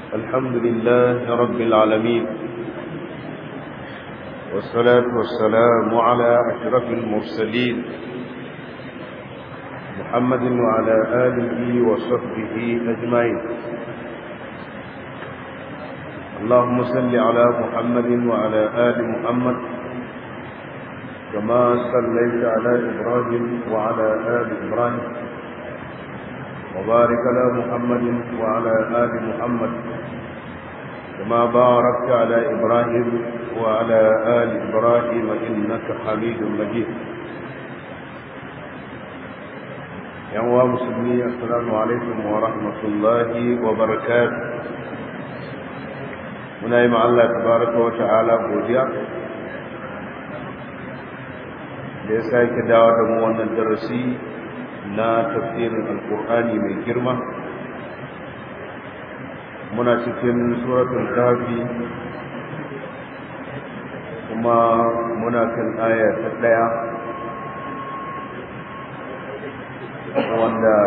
الحمد لله رب العالمين والصلاة والسلام على أشرف المرسلين محمد وعلى آله وصحبه أجمعين اللهم صل على محمد وعلى آل محمد كما صليت على إبراهيم وعلى آل إبراهيم وبارك على محمد وعلى آل محمد كما باركت على إبراهيم وعلى آل إبراهيم إنك حميد مجيد يا مسلمين السلام عليكم ورحمة الله وبركاته muna yi Allah tabaraka wa ta'ala godiya da ya sake dawo da mu wannan darasi na tafsirin alkur'ani mai girma muna cikin suratul kafi kuma muna kan aya ta daya wanda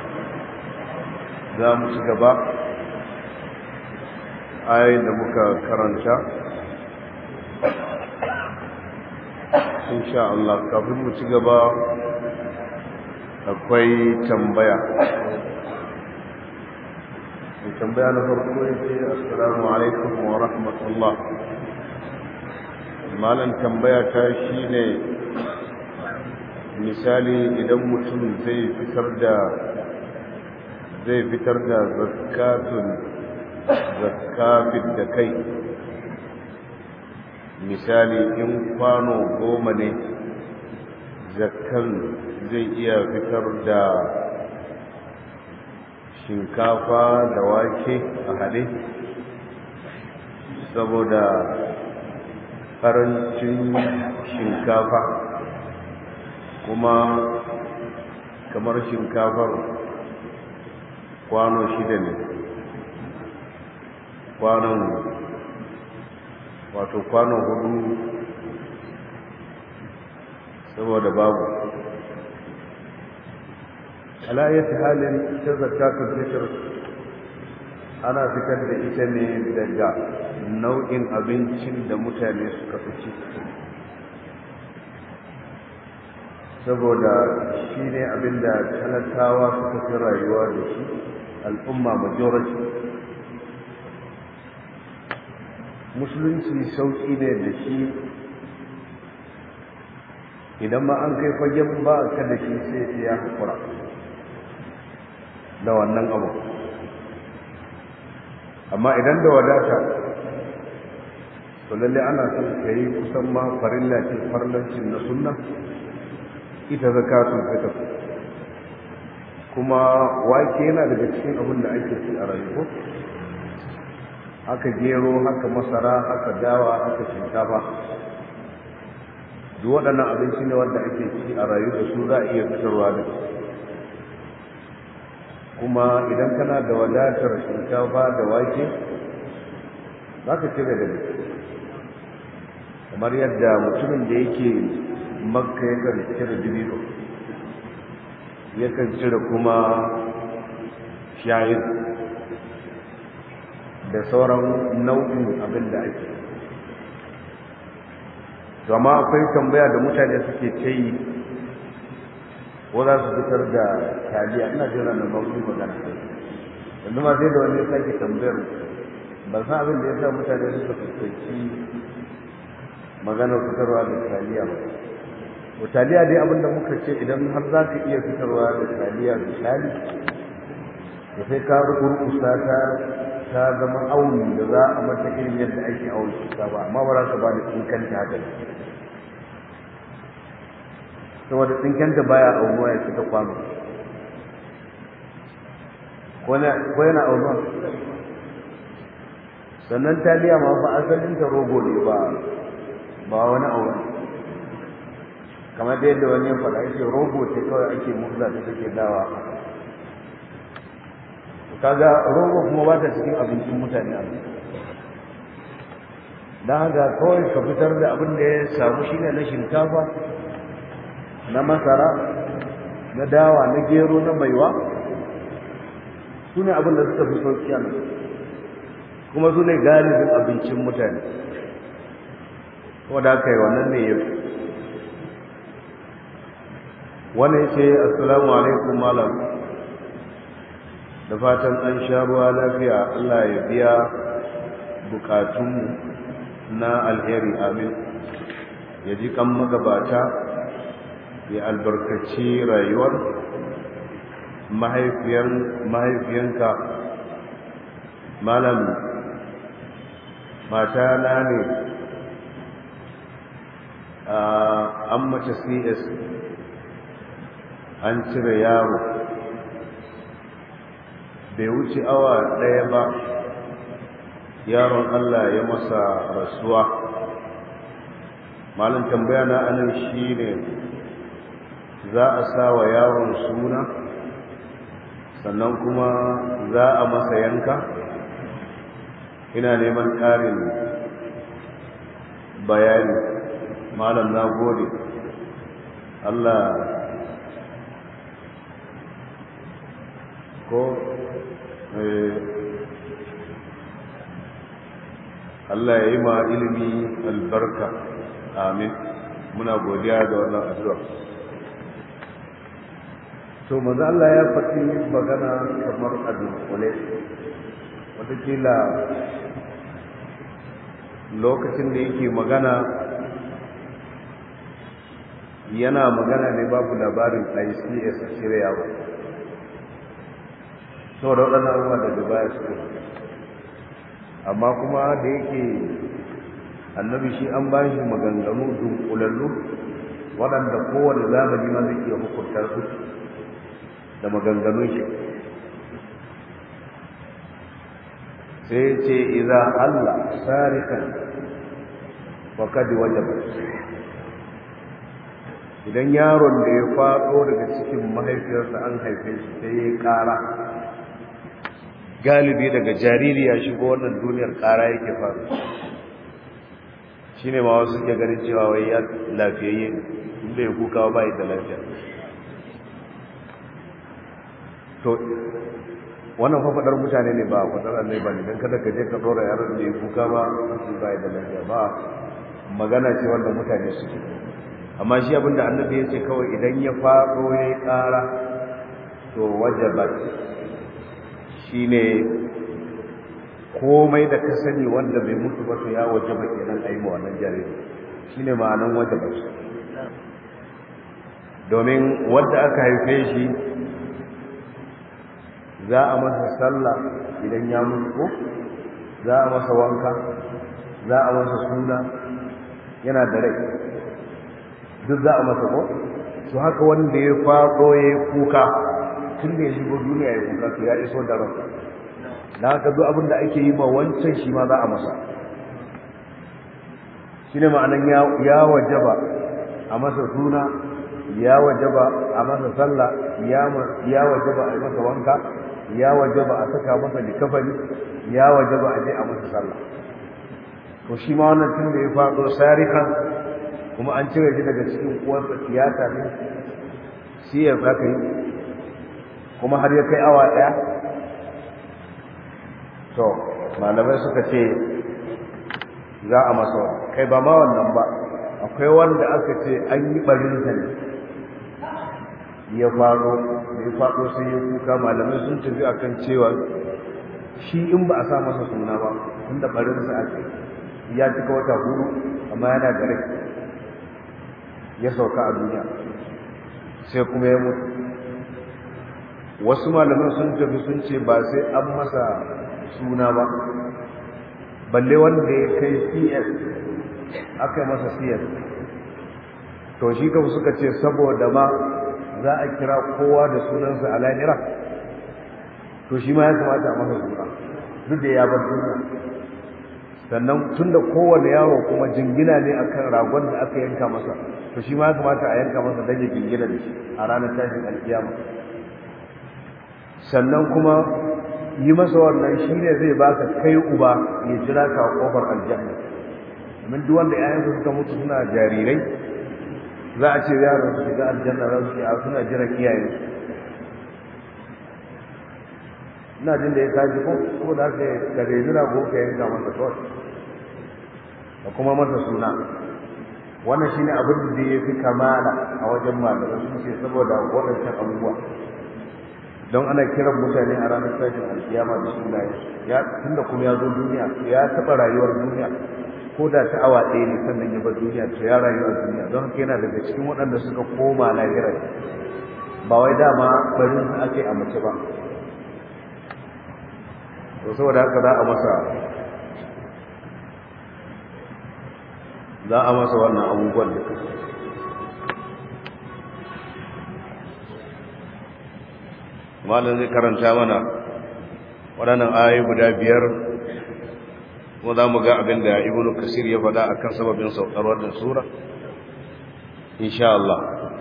za mu ci gaba ayoyin da muka karanta insha Allah kafin mu ci gaba akwai tambaya mai tambaya na farko ya ce assalamu alaikum wa rahmatullah malam tambaya ta shine misali idan mutum zai fitar da zai fitar da zakatun zakafin da kai misali in kwano goma ne zakkan zai iya fitar da shinkafa da wake a haɗe saboda ƙarancin shinkafa kuma kamar shinkafar kwano shida ne kwanon wato kwanon hudu saboda babu alayyar halin ta zakatun fitar ana fitar da ita ne daga nau'in abincin da mutane suka fi ci saboda shi ne abinda talakawa suka fi rayuwa da shi al'umma majority musulunci sauƙi ne da shi idan ma an kai fagen ba ka da shi sai ya haƙura da wannan abu amma idan da wadata to lalle ana son ka yi kusan ma farilla ce farlancin na sunna ita zakatun fitar kuma wake yana daga cikin abin da ake ci a rayuwa haka gero haka masara haka dawa haka shinkafa duk waɗannan abinci ne wanda ake ci a rayu da su za a iya fitarwa da kuma idan kana da wadatar shinkafa da wake za ka cire da kamar yadda mutumin da yake makka yakan cire dibino yakan cire kuma shayin da sauran nau'in abin da ake zama akwai tambaya da mutane suke ce yi ko za su fitar da taliya ina jira na mawuyi magana yanzu ma sai da wani sake tambayar ba san abin da ya sa mutane suka fuskanci maganar fitarwa da taliya ba to taliya dai abin da muka ce idan har za ka iya fitarwa da taliya misali da sai ka rukusa ta ta zama auni da za a mata irin yadda ake auni ta ba amma ba za ka ba da tsinkanta haka saboda tsinkanta baya aunuwa ya fita kwano ko yana aunuwa sannan taliya ma ba asalin ta rogo ne ba ba wani auna kamar da yadda wani ya faɗa yake rogo ce kawai ake murza da take dawa kaga rogo kuma ba ta cikin abincin mutane a don haka kawai ka fitar da abin da ya samu shine na shinkafa na masara na dawa na gero na maiwa su ne abin da suka fi sauki a kuma su ne galibin abincin mutane wadda aka yi wannan ne yau wani ce assalamu alaikum malam da fatan an sha ruwa lafiya allah ya biya bukatunmu na alheri amin ya ji kan magabata ya albarkaci rayuwar mahaifiyanka malam mata na ne an mace cs an cire yaro bai wuce awa ɗaya ba yaron allah ya masa rasuwa malin tambaya na anan shi ne za a sa wa yaron suna sannan kuma za a masa yanka ina neman ƙarin bayani malam na gode allah ko Allah ya yi ma ilimi albarka amin muna godiya da wannan addu'a to manzo Allah ya faɗi magana kamar a dunkule watakila lokacin da yake magana yana magana ne babu labarin ICS a shirya ba sau da waɗannan abubuwa daga baya su amma kuma da yake annabi shi an ba shi maganganu dunkulallu waɗanda kowane zamani ma zai iya hukuntar su da maganganun shi sai ce iza Allah sarikan wakadi wajaba idan yaron da ya faɗo daga cikin mahaifiyarsa an haife shi sai ya ƙara galibi daga jariri ya shigo wannan duniyar ƙara yake faru shi ne ma wasu ke ganin cewa wai ya lafiyayye inda ya kuka ba da lafiya to wannan fafaɗar mutane ne ba faɗar annai ba ne don kada ka je ka ɗora yaron da ya kuka ba su ba da lafiya ba magana ce wanda mutane suke amma shi abinda annabi ya ce kawai idan ya faɗo ya yi ƙara to wajabat shi ne komai da ka sani wanda bai mutu ba to ya wajaba kenan a yi ma wannan jariri shi ne ma'anan wajabat domin wanda aka haife shi za a masa sallah idan ya mutu ko za a masa wanka za a masa suna yana da rai duk za a masa ko su haka wanda ya faɗo ya yi kuka tun da ya shigo duniya ya kuka to ya iso da ransa na haka duk abin da ake yi ma wancan shi ma za a masa shi ne ma'anan ya wajaba a masa suna ya wajaba a masa sallah ya wajaba a yi masa wanka ya wajaba a saka masa likafani ya wajaba a je a masa sallah to shi ma wannan tun da ya faɗo sarikan kuma an cire shi daga cikin uwarsa tiyata ne shi ya aka yi kuma har ya kai awa ɗaya to malamai suka ce za a masa kai ba ma wannan ba akwai wanda aka ce an yi ɓarinsa ne ya faɗo ya faɗo sai ya kuka malamai sun tafi akan cewa shi in ba a sa masa suna ba tunda ɓarinsa aka ya cika wata hudu amma yana da rai ya sauka a duniya sai kuma ya mutu wasu malaman sun tafi sun ce ba sai an masa suna ba balle wanda ya kai cs aka masa cs to shi kama suka ce saboda ma za a kira kowa da sunansa a lahira to shi ma ya kamata a masa suna duk da ya bar duniya sannan tun da kowane yaro kuma jingina ne akan ragon da aka yanka masa to shi ma ya kamata a yanka masa dage jingina da shi a ranar tashin alkiyama sannan kuma yi masa wannan shi ne zai baka kai uba ya jira ka a kofar aljanna domin duk wanda ƴaƴansu suka mutu suna jarirai za a ce yaron su shiga aljanna za su a suna jiran iyaye ina jin da ya kaji ko ko da ka ka reni rago ka yanka masa kawai da kuma masa suna wannan shine abin da ya fi kamala a wajen malamai sun ce saboda waɗancan abubuwa don ana kiran mutane a ranar tashin alkiyama da sunaye ya tunda kuma ya zo duniya ya taɓa rayuwar duniya ko da ta awa ɗaya ne sannan ya bar duniya to ya rayu a duniya don haka yana daga cikin waɗanda suka koma lahira ba wai dama barin su ake a mace ba to saboda haka za a masa za a masa wannan abubuwan da malam zai karanta mana waɗannan ayoyi guda biyar kuma za mu ga abin da ibnu kasir ya faɗa akan sababin saukar wannan sura insha Allah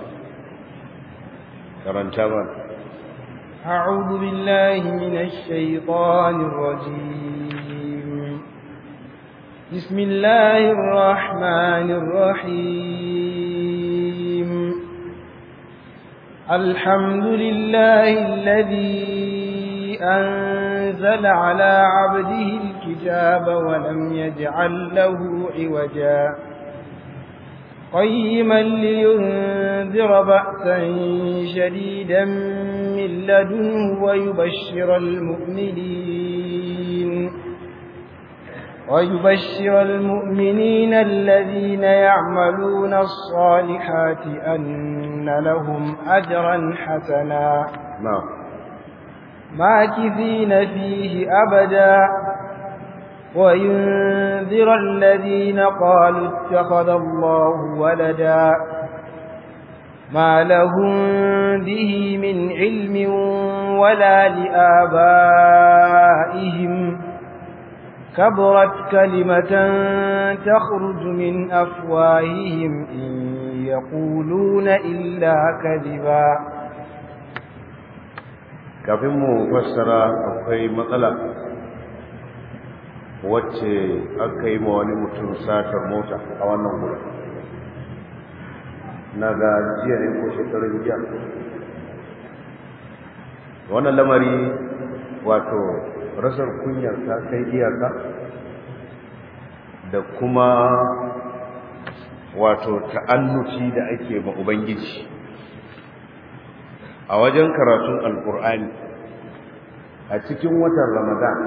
karanta mana أعوذ بالله من الشيطان الرجيم بسم الله الرحمن الرحيم الحمد لله الذي أنزل على عبده الكتاب ولم يجعل له عوجا قيما لينذر بأسا شديدا من لدنه ويبشر المؤمنين ويبشر المؤمنين الذين يعملون الصالحات أن لهم أجرا حسنا نعم ماكثين فيه أبدا وينذر الذين قالوا اتخذ الله ولدا ما لهم به من علم ولا لآبائهم كبرت كلمة تخرج من أفواههم إن يقولون إلا كذبا kafin mu fassara akwai matsala wacce aka yi ma wani mutum satar mota a wannan wurin na ga jiya ne ko shekarun jiya wannan lamari wato rasar kunyar ta kai iyaka da kuma wato ta'annuci da ake ma ubangiji a wajen karatun alkur'ani a cikin watan ramadan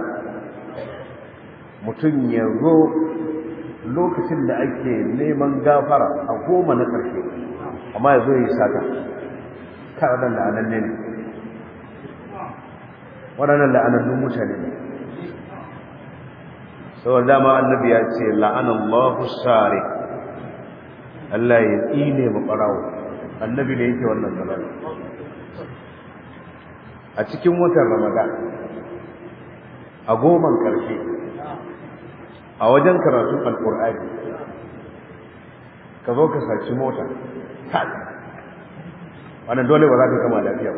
mutum ya zo lokacin da ake neman gafara a goma na ƙarshe amma ya zo ya yi sata kaɗan la'ananne ne waɗannan la'anannun mutane ne saboda dama annabi ya ce la'anan mahu sare Allah ya tsine mu ɓarawo annabi ne yake wannan zalala a cikin watan ramadan a goman ƙarshe a wajen karatun alƙur'ani ka zo ka saci mota ta wannan dole ba za ka gama lafiya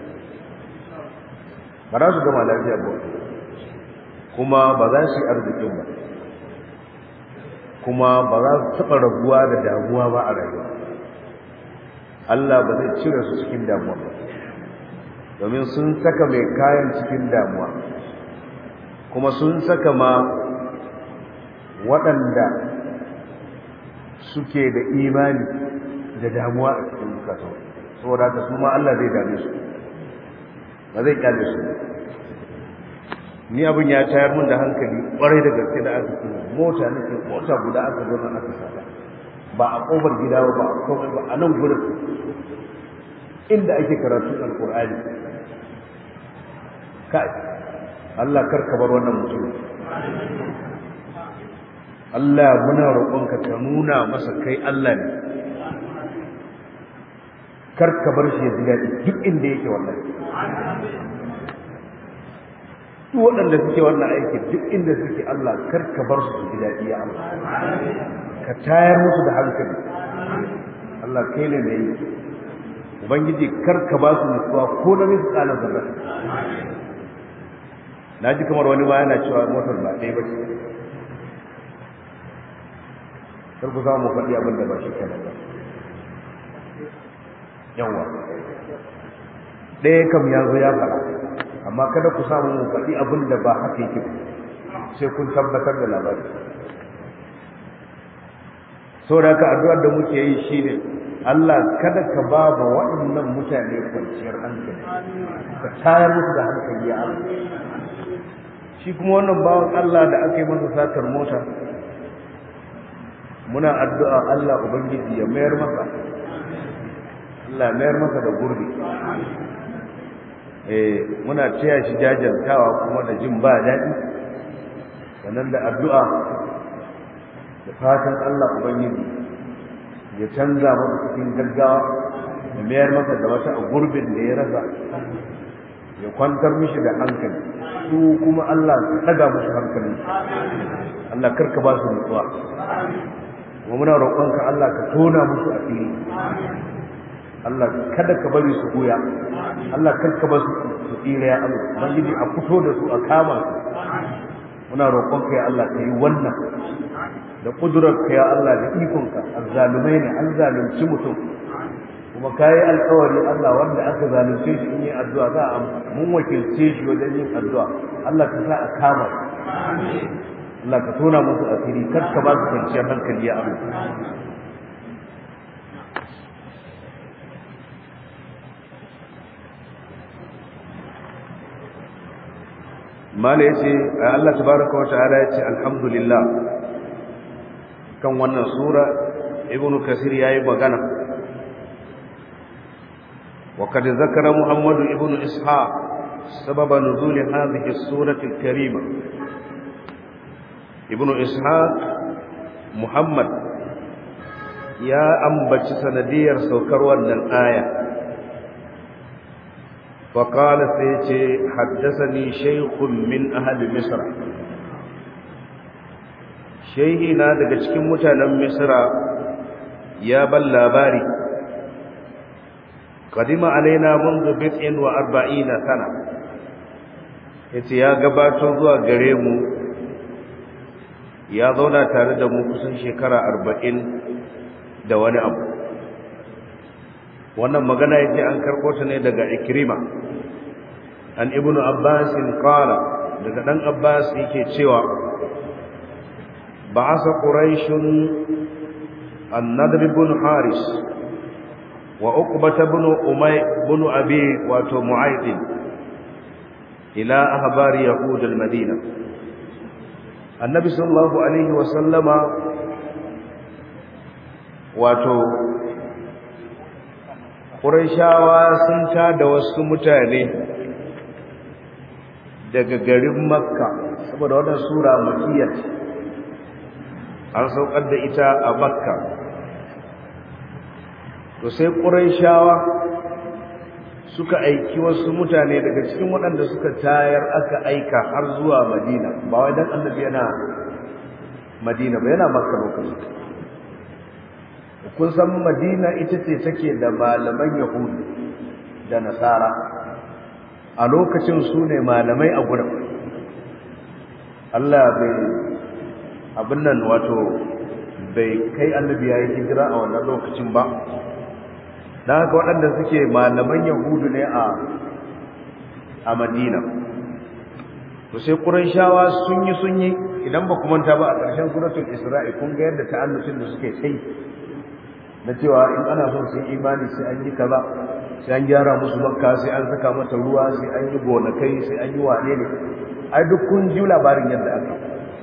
ba ba za su gama lafiya ba kuma ba za su yi arzikin ba kuma ba za su taɓa rabuwa da damuwa ba a rayuwa Allah ba zai cire su cikin damuwa ba domin sun saka mai kayan cikin damuwa kuma sun saka ma waɗanda suke da imani da damuwa a cikin bukatun saboda haka su ma Allah zai dame su ba zai kyale su ni abin ya tayar mun da hankali kwarai da gaske da aka kuma mota nake mota guda aka zo nan aka saka ba a kofar gida ba a komai ba a nan gurin inda ake karatu alqur'ani kai Allah kar ka bar wannan mutum Allah muna roƙonka ka nuna masa kai Allah ne kar ka bar shi ya ji daɗi duk inda yake wallahi duk waɗanda suke wannan aiki duk inda suke Allah kar ka bar su su ji daɗi ya Allah ka tayar musu da hankali Allah kai ne mai yi ubangiji kar ka ba su nutsuwa ko na misu tsanin zarra na ji kamar wani ma yana cewa motar ba ɗaya ba ce kar ku samu faɗi abin da ba shi kenan ba yawa ɗaya kam ya zo ya faɗa amma kada ku samu mu faɗi abin da ba haka yake sai kun tabbatar da labari saboda haka addu'ar da muke yi shine Allah kada ka ba ba waɗannan mutane kwanciyar hankali ka tayar musu da hankali ya Allah shi kuma wannan bawan Allah da aka yi masa satar mota muna addu'a Allah ubangiji ya mayar masa Allah mayar masa da gurbi eh muna taya shi jajantawa kuma da jin ba daɗi sannan da addu'a da fatan Allah ubangiji ya canza masa cikin gaggawa ya mayar masa da wata a gurbin da ya rasa ya kwantar mishi da hankali su kuma Allah su daga musu hankali Allah karka ba su nutsuwa kuma muna roƙonka Allah ka tona musu asiri Allah kada ka bari su goya Allah karka ba su su tsira ya Allah ubangiji a fito da su a kama su muna roƙonka ya Allah ka yi wannan da ƙudurarka ya Allah da ikonka azzalumai ne an zalunci mutum kuma ka yi alkawari Allah wanda aka zalunce shi in yi addu'a za a mun wakilce shi wajen yin addu'a Allah ka sa a kama Allah ka tona musu asiri kar ka ba su kwanciyar hankali ya Allah mala ya ce Allah tabaraka wa ta'ala ya ce alhamdulillah kan wannan sura ibnu kasir yayi magana وقد ذكر محمد ابن إسحاق سبب نزول هذه السورة الكريمة ابن إسحاق محمد يا أنبت سندير سوكر الآية فقال سيتي حدثني شيخ من أهل مصر شيخنا daga cikin mutanen Misra ya ban labari قدم علينا منذ بضع وأربعين سنة yace ya gabato zuwa gare mu ya zauna tare da mu kusan shekara arba'in da wani abu wannan magana yace an karɓo ta ne daga ikrima an ibnu abbas qala daga dan abbas yake cewa ba'asa quraishun an-nadr ibn haris وعقبة بن أمي بن أبي واتو معيط إلى أخبار يهود المدينة النبي صلى الله عليه وسلم واتو قريشاوا sun da wasu mutane daga garin Makka saboda wannan sura makiyya an saukar da ita a Makka to sai ƙurayshawa suka aiki wasu mutane daga cikin waɗanda suka tayar aka aika har zuwa madina ba wai dan annabi yana madina ba yana makka lokacin kun san madina ita ce take da malaman yahudu da nasara a lokacin su ne malamai a gurin Allah bai abin nan wato bai kai annabi ya yi hijira a wannan lokacin ba da haka waɗanda suke malaman yahudu ne a a madina to sai ƙurayshawa sun yi sun yi idan ba manta ba a ƙarshen suratul isra'i kun ga yadda ta'annucin da suke kai na cewa in ana son sun imani sai an yi kaza sai an gyara musu makka sai an saka mata ruwa sai an yi gonakai sai an yi wane ne ai duk kun ji labarin yadda aka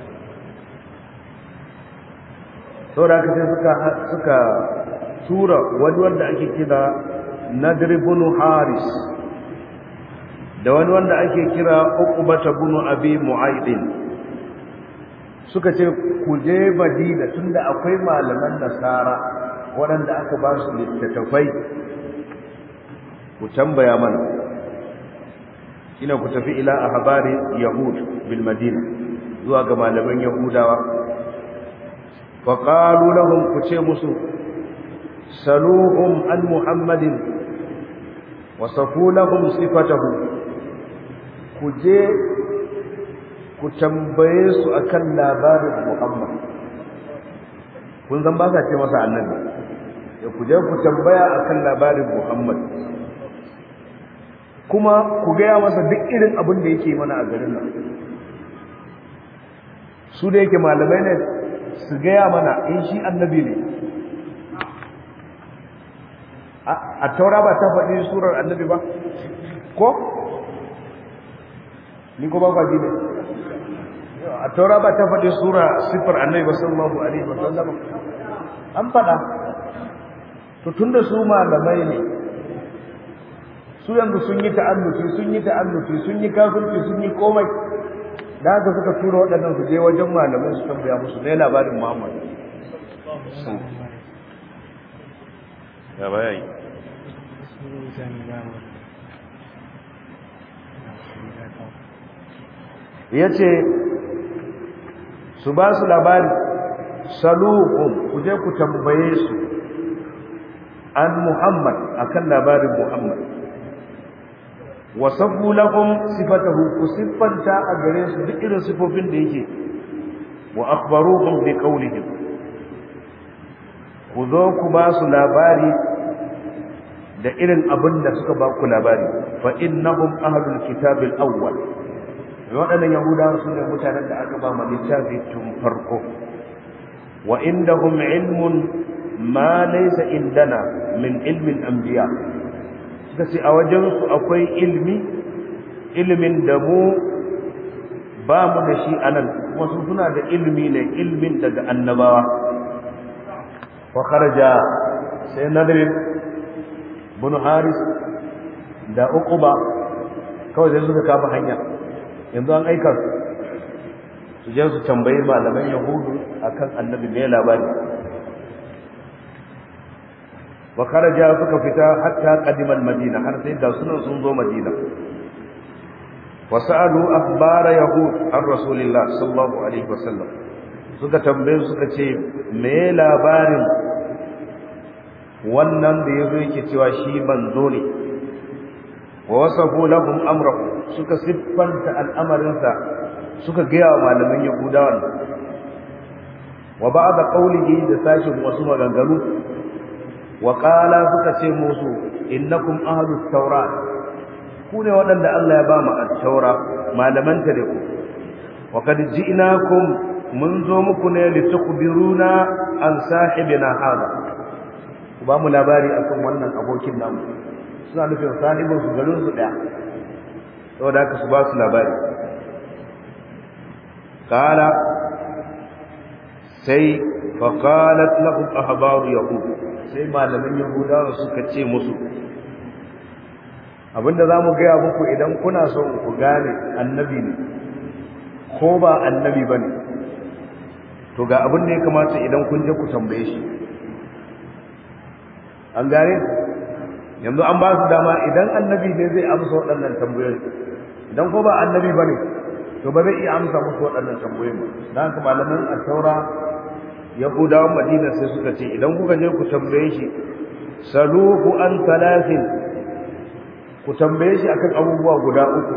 saboda haka sai suka suka tura wani wanda ake kira Nadir ibn Haris da wani wanda ake kira Uqbah ibn Abi Mu'ayd suka ce ku je Madina tunda akwai malaman Nasara waɗanda aka ba su littattafai ku tambaya mana ina ku tafi ila ahbari yahud bil madina zuwa ga malaman yahudawa fa qalu lahum ku ce musu saluhum an muhammadin wasafu lahum sifatahu ku je ku tambaye su akan labarin muhammad kun zan ba sa ce masa annabi da ku je ku tambaya akan labarin muhammad kuma ku gaya masa duk irin abin da yake mana a garin nan su da yake malamai ne su gaya mana in shi annabi ne a taura ba ta faɗi surar annabi ba ko ni ko ba kwa ne a taura ba ta faɗi sura siffar annabi ba sallallahu alaihi wa sallam an faɗa to tunda su malamai ne su yanzu sun yi ta'annufi sun yi ta'annufi sun yi kafirci sun yi komai da haka suka tura waɗannan su je wajen malamai su tambaya musu ne labarin Muhammad ya bayani ya ce su ba su labari saluhun ku je ku tambaye su an muhammad akan labarin muhammad wasafu lahum sifatahu ku siffanta a gare su duk irin sifofin da yake wa akhbaruhum bi qawlihim ku zo ku ba su labari da irin abin da suka ba ku labari fa innahum ahlul kitabil awwal waɗannan yahudawa su ne mutanen da aka ba ma littafi tun farko wa indahum ilmun ma laysa indana min ilmin anbiya suka ce a wajensu akwai ilmi ilimin da mu ba mu da shi anan kuma su suna da ilmi ne ilmin daga annabawa wa kharaja sai nadir bin haris da uquba kawai sai suka kafa hanya yanzu an aika su su je su tambayi malaman yahudu akan annabi ne labari wa kharaja suka fita hatta qadima madina har sai da sunan sun zo madina wa sa'alu akhbara yahud an rasulillah sallallahu alaihi wasallam suka tambaye suka ce me labarin wannan da yazo yake cewa shi manzo ne wa wasafu lahum amrahu suka siffanta al'amarinsa suka gaya wa malaman yahudawan wa ba'da qawlihi da sashin wasu maganganu wa qala suka ce musu innakum ahlus tawrat ku ne waɗanda Allah ya ba mu at-taura malaman ta da ku wa kad ji'nakum mun zo muku ne litukbiruna an sahibina hada ku ba mu labari akan wannan abokin namu suna nufin sahibin su garin su daya saboda haka su ba su labari qala sai faqalat lahum ahbaru yahud sai malamin yahudawa suka ce musu abinda zamu gaya muku idan kuna son ku gane annabi ne ko ba annabi bane to ga abin da ya kamata idan kun je ku tambaye shi an gane yanzu an ba su dama idan annabi ne zai amsa waɗannan tambayoyi idan ko ba annabi bane to ba zai iya amsa musu waɗannan tambayoyi ba dan haka malaman at-taura yahudawan madina sai suka ce idan kuka je ku tambaye shi saluhu an talatin ku tambaye shi akan abubuwa guda uku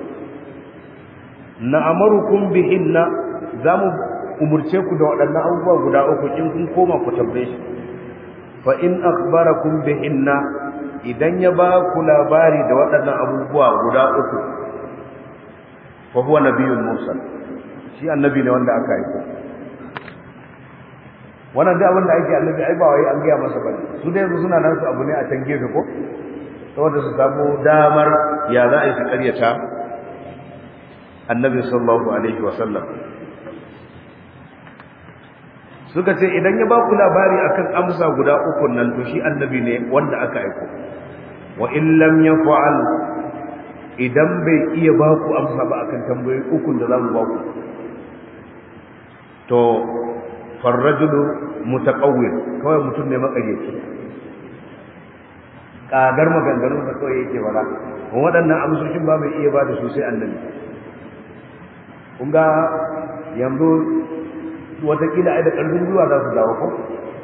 na amarukum bihinna zamu umurce ku da waɗannan abubuwa guda uku in kun koma ku tambaye shi fa in akhbarakum bihinna idan ya ba ku labari da waɗannan abubuwa guda uku fa huwa nabiyyun mursal shi annabi ne wanda aka aika wannan duk abin da ake annabi ai ba wai an gaya masa bane su dai yanzu suna nan su abu ne a can gefe ko saboda su samu damar ya za a yi su karyata annabi sallallahu alaihi wa sallam suka ce idan ya ba ku labari akan amsa guda uku nan to shi annabi ne wanda aka aiko wa in lam yaf'al idan bai iya ba ku amsa ba akan tambayoyi uku da za mu ba ku to farrajulu mutaqawwir kawai mutum ne makaryaci kagar maganganun da kawai yake bala kuma waɗannan amsoshin ba mai iya ba da su sai annabi kun ga yanzu watakila ai da ƙarfin zuwa za su dawo ko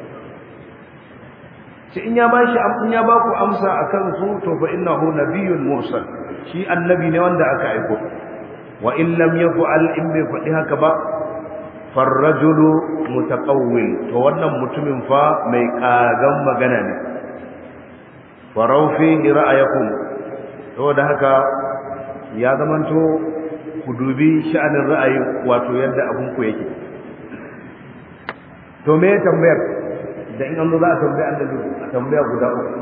shi in ya bashi in ya ba ku amsa akan su to fa innahu nabiyyun mursal shi annabi ne wanda aka aiko wa in lam yaf'al in bai faɗi haka ba farrajulu mutaqawwil to wannan mutumin fa mai kagan magana ne farau fi ra'ayakum saboda haka ya zamanto ku dubi sha'anin ra'ayi wato yadda abun ku yake to me tambayar da in an zo za a tambaya annabi a tambaya guda uku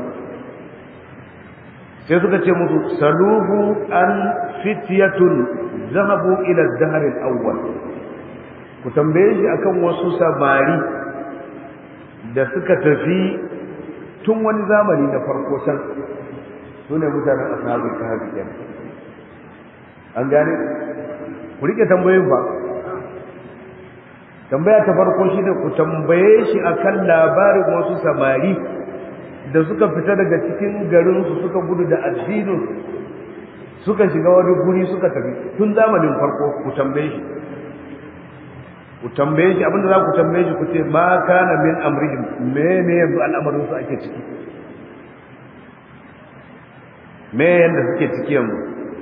sai suka ce musu saluhu an fityatun zahabu ila dahr al-awwal ku tambaye shi akan wasu samari da suka tafi tun wani zamani na farko can sune mutanen ashabul kahfi kenan an gane ku rike tambayoyin ba tambaya ta farko shi ne ku tambaye shi akan labarin wasu samari da suka fita daga cikin garinsu suka gudu da addinin suka shiga wani guri suka tafi tun zamanin farko ku tambaye shi ku tambaye shi abinda za ku tambaye shi ku ce ma kana min amrihim me ne yanzu al'amarin su ake ciki me yanda suke ciki yanzu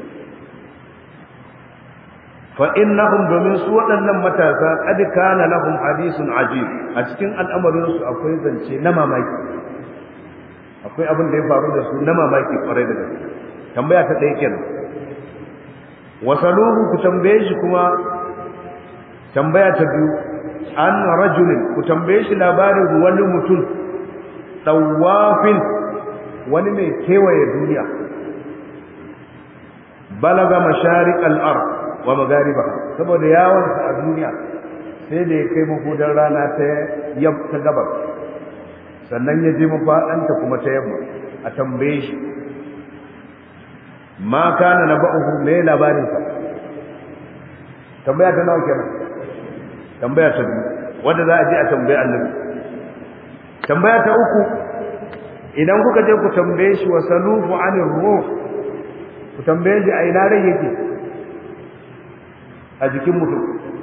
fa innahum domin su waɗannan matasa qad kana lahum hadithun ajib a cikin al'amarin su akwai zance na mamaki akwai abin da ya faru da su na mamaki kwarai da gaske tambaya ta ɗaya kenan wasaluhu ku tambaye shi kuma tambaya ta biyu an rajulin ku tambaye shi labarin wani mutum tawafin wani mai kewaye duniya balaga masharik al-ard wa magariba saboda yawansa a duniya sai da ya kai mafudan rana ta ta gabar sannan ya je mafaɗanta kuma ta yamma a tambaye shi ma kana na ba'uhu me labarinsa tambaya ta nawa kenan tambaya ta biyu wanda za a je a tambaye annabi tambaya ta uku idan kuka je ku tambaye shi wa salufu anir ruh ku tambaye shi a ina rai yake a jikin mutum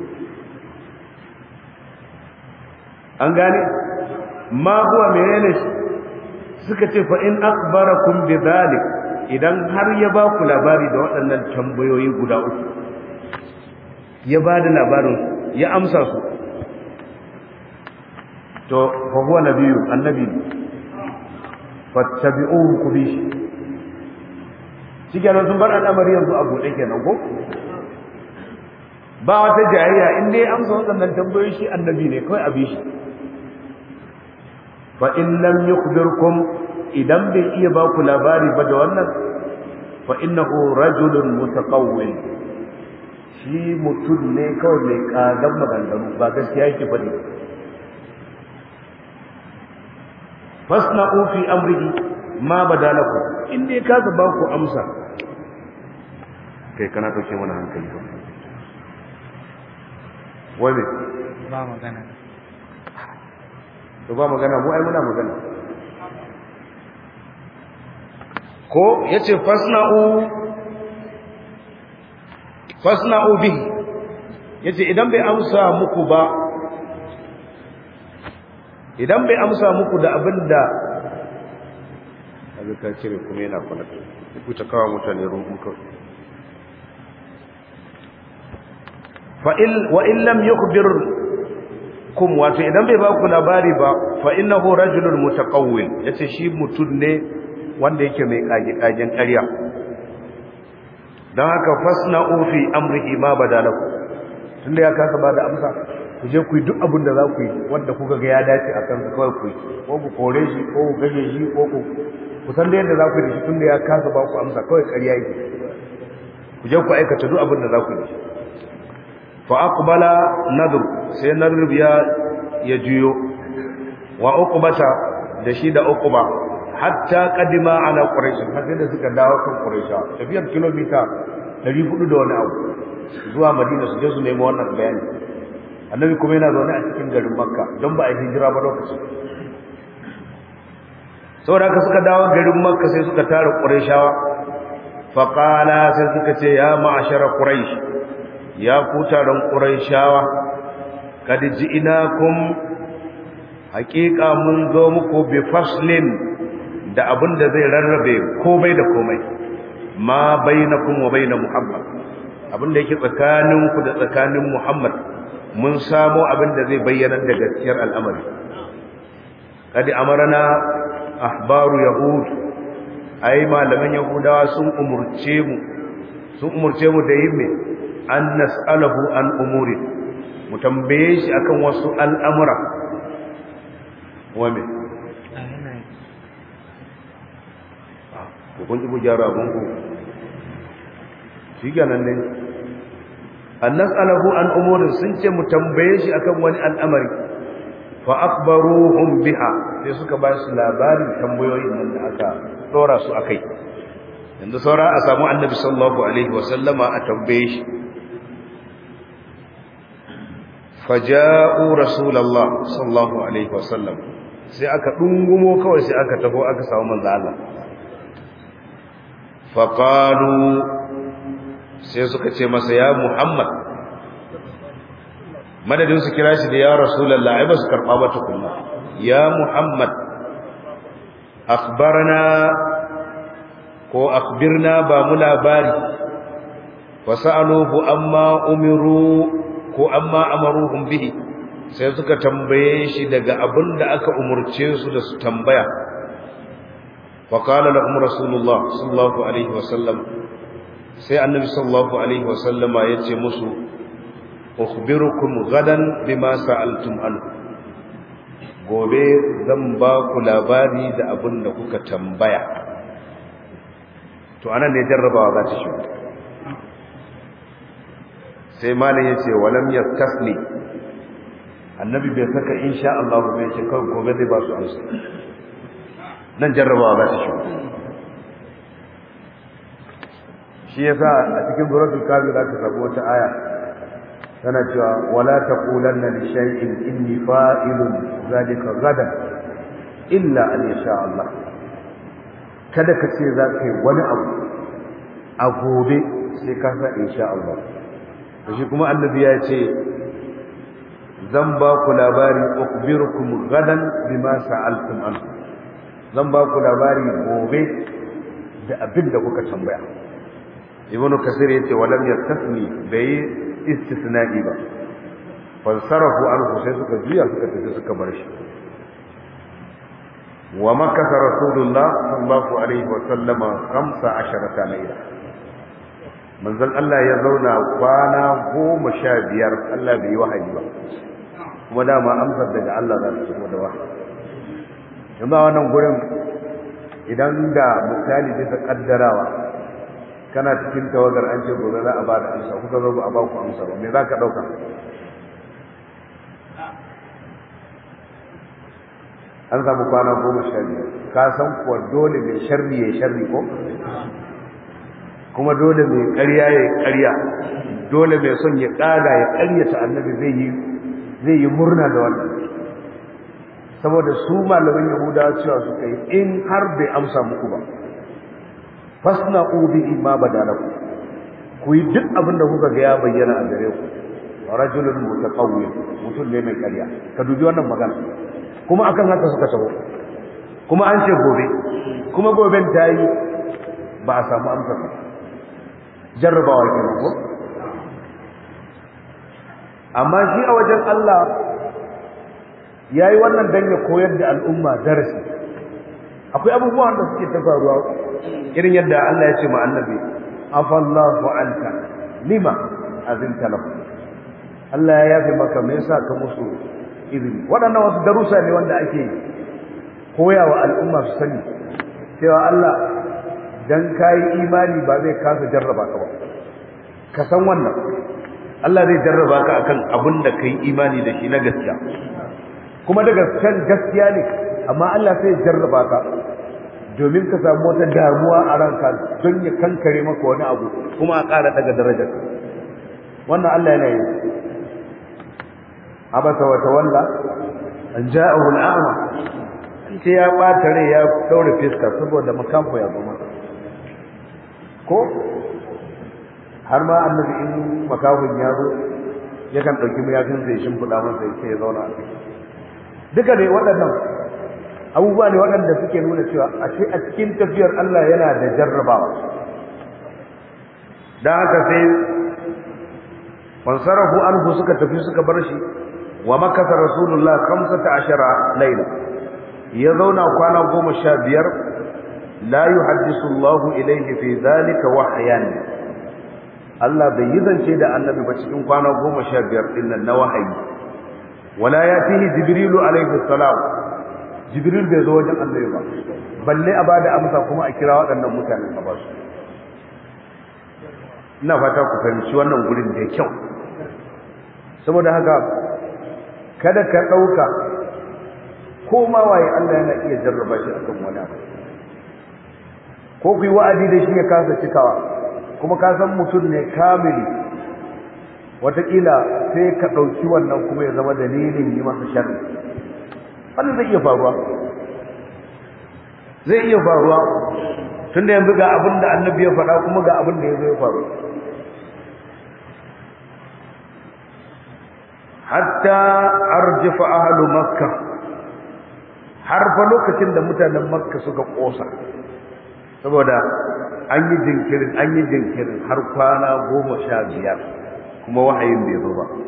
an gane ma huwa menene shi suka ce fa in akhbarakum bi dhalik idan har ya ba ku labari da waɗannan tambayoyi guda uku ya ba da labarin ya amsa su to fa huwa nabiyyu annabi fattabi'uhu ku bi shi shi kenan sun bar al'amari yanzu a buɗe kenan ko ba wata jayayya in dai amsa waɗannan tambayoyi shi annabi ne kawai a bi shi fa in lam yukhbirkum idan bai iya ba ku labari ba da wannan fa innahu rajulun mutaqawwil shi mutum ne kawai mai kagan maganganu ba gaskiya yake faɗi fasna'u fi amrihi ma badalakum in dai ka ba ku amsa kai kana dauke mana hankali ba wai me ba magana to ba magana mu ai muna magana ko yace fasna'u fasna'u bihi yace idan bai amsa muku ba idan bai amsa muku da abinda kaga ka cire kuma yana kwana ku ta kawo mutane ruhun kawai fa in wa in lam yukhbir kum wato idan bai ba ku labari ba fa innahu rajulun mutaqawwil yace shi mutun ne wanda yake mai kage kagen ƙarya dan haka fasna'u fi amrihi ma badalaku tunda ya kasa bada amsa ku je ku yi duk abin da za ku yi wanda kuka ga ya dace a kansa kawai ku yi ko ku kore shi ko ku gaje shi ko ku ku san da yadda za ku yi da shi tunda ya kasa ba ku amsa kawai ƙarya yake ku je ku aikata duk abin da za ku yi fa aqbala nadr sai nadr ya ya juyo wa uqbata da shi da uqba hatta qadima ala quraish har sai da suka dawo kan quraish tafiyar kilomita 400 da wani abu zuwa madina su je su nemi wannan bayani annabi kuma yana zaune a cikin garin makka don ba a yi hijira ba lokacin saboda haka suka dawo garin makka sai suka tara qurayshawa fa qala sai suka ce ya ma'ashara quraish ya ku taron qurayshawa kad ji'inakum haqiqa mun zo muku bi faslin da abin da zai rarrabe komai da komai ma bainakum wa bain muhammad abin da yake tsakaninku da tsakanin muhammad mun samo abin da zai bayyana da gaskiyar al'amari kadi amarana ahbaru yahud ai malaman yahudawa sun umurce mu sun umurce mu da yin me an nas'alahu an umuri mu tambaye shi akan wasu al'amura wa me ko kun ji bujara abun ku shi ganan ne an nas'alahu an umurin sun ce mu tambaye shi akan wani al'amari fa akhbaruhum biha sai suka ba su labarin tambayoyin nan da aka dora su akai yanzu saura a samu annabi sallallahu alaihi wa sallama a tambaye shi faja'u rasulullah sallallahu alaihi wa sallam sai aka dungumo kawai sai aka tafi aka samu manzo Allah faqalu sai suka ce masa ya Muhammad madadin su kira shi da ya rasulullah ai ba su karba ba tukunna ya Muhammad akhbarna ko akhbirna ba mu labari wasaluhu amma umiru ko amma amaruhum bihi sai suka tambaye shi daga abin da aka umurce su da su tambaya wa qala lahum rasulullah sallallahu alaihi wasallam sai annabi sallallahu alaihi wasallama yace musu ukhbirukum gadan bima sa'altum anhu gobe zan ba ku labari da abin da kuka tambaya to anan ne jarrabawa za ta shigo sai malam yace walam yastasni annabi bai saka insha Allah bai ce kawai gobe zai ba su amsa nan jarrabawa za ta shigo shi yasa a cikin suratul kafir za ta sabu wata aya tana cewa wala taqulanna li shay'in inni fa'ilun zalika gadan illa an yasha Allah kada ka ce za ka yi wani abu a gobe sai ka sa insha Allah shi kuma annabi ya ce zan ba ku labari ukhbirukum gadan bima sa'altum an zan ba ku labari gobe da abin da kuka tambaya ibnu kasir yace walam yastasni bai istisna'i ba fansarafu anhu sai suka juya suka tafi suka bar shi wa makasa rasulullah sallallahu alaihi wa sallama 15 layla manzon Allah ya zauna kwana goma sha biyar Allah bai yi wahayi ba kuma dama amsar daga Allah za su da wahayi yanzu a wannan gurin idan da misali bisa kaddarawa kana cikin tawagar an ce gobe za a ba da amsa kuka zo a ba ku amsa ba me za ka ɗauka an samu kwana goma sha biyar ka san kuwa dole mai sharri ya sharri ko kuma dole mai ƙarya ya ƙarya dole mai son ya ƙaga ya ƙaryata annabi zai yi zai yi murna da wannan saboda su malaman yahudawa cewa suka yi in har bai amsa muku ba fasna ubi ma badalaku ku yi duk abin da kuka ga ya bayyana a gare ku rajulun mutaqawwi mutum ne mai ƙarya ka dubi wannan magana kuma akan haka suka taho kuma an ce gobe kuma goben ta yi ba a samu amsa ba jarrabawa kenan ko amma shi a wajen Allah yayi wannan dan ya koyar da al'umma darasi akwai abubuwan da suke ta faruwa irin yadda Allah ya ce ma annabi afallahu anka lima azinta lahu Allah ya yafe maka me yasa ka musu izini waɗannan wasu darussa ne wanda ake koyawa al'umma su sani cewa Allah dan kai imani ba zai kasa jarraba ka ba ka san wannan Allah zai jarraba ka akan abin da kai imani da shi na gaskiya kuma da gaskiyan gaskiya ne amma Allah sai ya jarraba ka domin ka samu wata damuwa a ranka don ya kankare maka wani abu kuma a ƙara daga darajar wannan Allah yana yi abasa wa tawalla an ja'ahu al'ama sai ya bata rai ya daure fiska saboda makamfa ya goma ko har ma annabi in makafin ya zo yakan dauki mayafin sai shimfiɗa masa sai ya zauna a ciki duka ne waɗannan abubuwa ne waɗanda suke nuna cewa ashe a cikin tafiyar Allah yana da jarrabawa dan haka sai fansarahu anhu suka tafi suka bar shi wa makasa rasulullah 15 laila ya zauna kwana 15 la yuhaddisu Allah ilayhi fi dhalika wahyan Allah bai yi zance da annabi ba cikin kwana 15 din nan na wahayi wala yatihi jibrilu alayhi salam jibril bai zo wajen annabi ba balle a bada amsa kuma a kira waɗannan mutanen a basu ina fata ku fahimci wannan gurin da kyau saboda haka kada ka ɗauka ko ma waye Allah yana iya jarraba shi akan wani abu ko ku yi wa'adi da shi ya kasa cikawa kuma ka san mutum ne kamili wataƙila sai ka ɗauki wannan kuma ya zama dalilin yi masa sharri wannan zai iya faruwa zai iya faruwa tunda yanzu ga abin da annabi ya faɗa kuma ga abin da ya zo ya faru hatta arjifa ahlu makka har fa lokacin da mutanen makka suka kosa saboda an yi jinkirin an yi jinkirin har kwana goma sha biyar kuma wahayin bai zo ba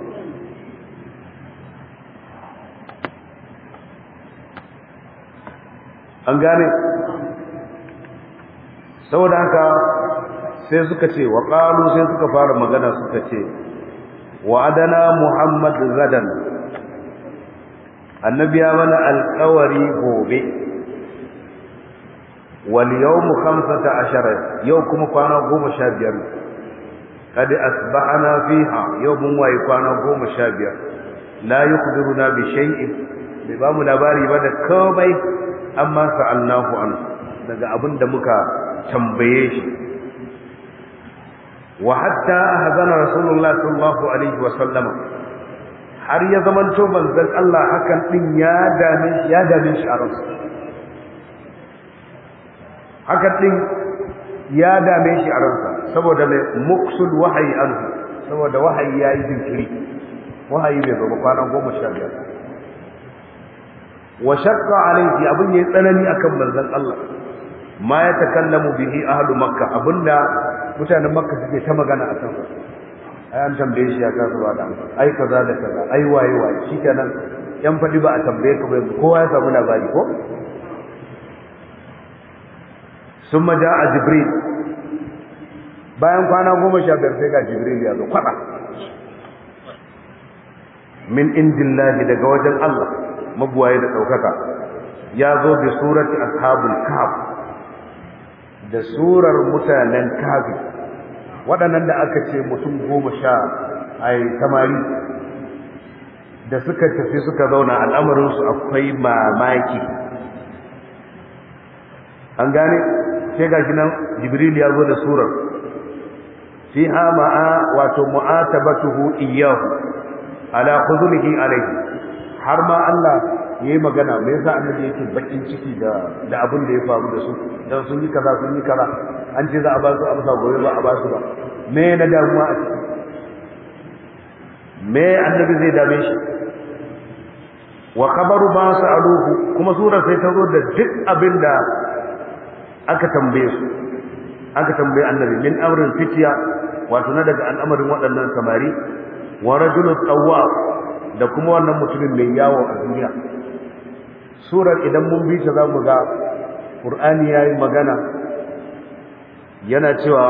an gane saboda haka sai suka ce wa qalu sai suka fara magana suka ce wa'adana muhammad gadan annabi ya mana alƙawari gobe wal yawmu 15 yau kuma kwana 15 kad asbahana fiha yau mun wayi kwana 15 la yukhbiruna bi shay'in bai ba mu labari ba da komai amma sa'alnahu an daga abinda muka tambaye shi wa hatta ahzana rasulullah sallallahu alaihi wa sallama har ya zamanto manzon Allah hakan din ya dame shi ya dame shi a ransa hakan din ya dame shi a ransa saboda mai muksul wahayi anhu saboda wahayi yayi jinkiri wahayi bai zo ba kwana goma sha biyar wa shaqqa alayhi abun yayi tsanani akan manzon Allah ma ya takallamu bihi ahlu makka abunda mutanen makka suke ta magana a kan ai an tambaye shi ya kasu ba da ai kaza da kaza ai waye waye shikenan yan fadi ba a tambaye ka ba kowa ya samu labari ko summa jaa jibril bayan kwana goma sha biyar sai ga jibril ya zo kwada min indillahi daga wajen Allah mabuwaye da daukaka ya zo bi surati ashabul kahf da surar mutanen kafi waɗannan da aka ce mutum goma sha ai tamari da suka tafi suka zauna al'amarinsu akwai mamaki an gane sai ga shi nan jibril ya zo da surar fiha ma'a wato mu'atabatuhu iyyahu ala khudhulihi alayhi har ma Allah yayi magana me yasa annabi yake bakin ciki da da abin da ya faru da su dan sun yi kaza sun yi kaza an ce za a ba su amsa gobe ba a ba su ba me na damuwa a ciki me annabi zai dame shi wa khabaru ma sa'aluhu kuma surar sai ta zo da duk abin da aka tambaye su aka tambaye annabi min amrin fitiya wato na daga al'amarin waɗannan samari wa rajulun tawwa da kuma wannan mutumin mai yawo a duniya surar idan mun bi ta zamu ga qur'ani yayi magana yana cewa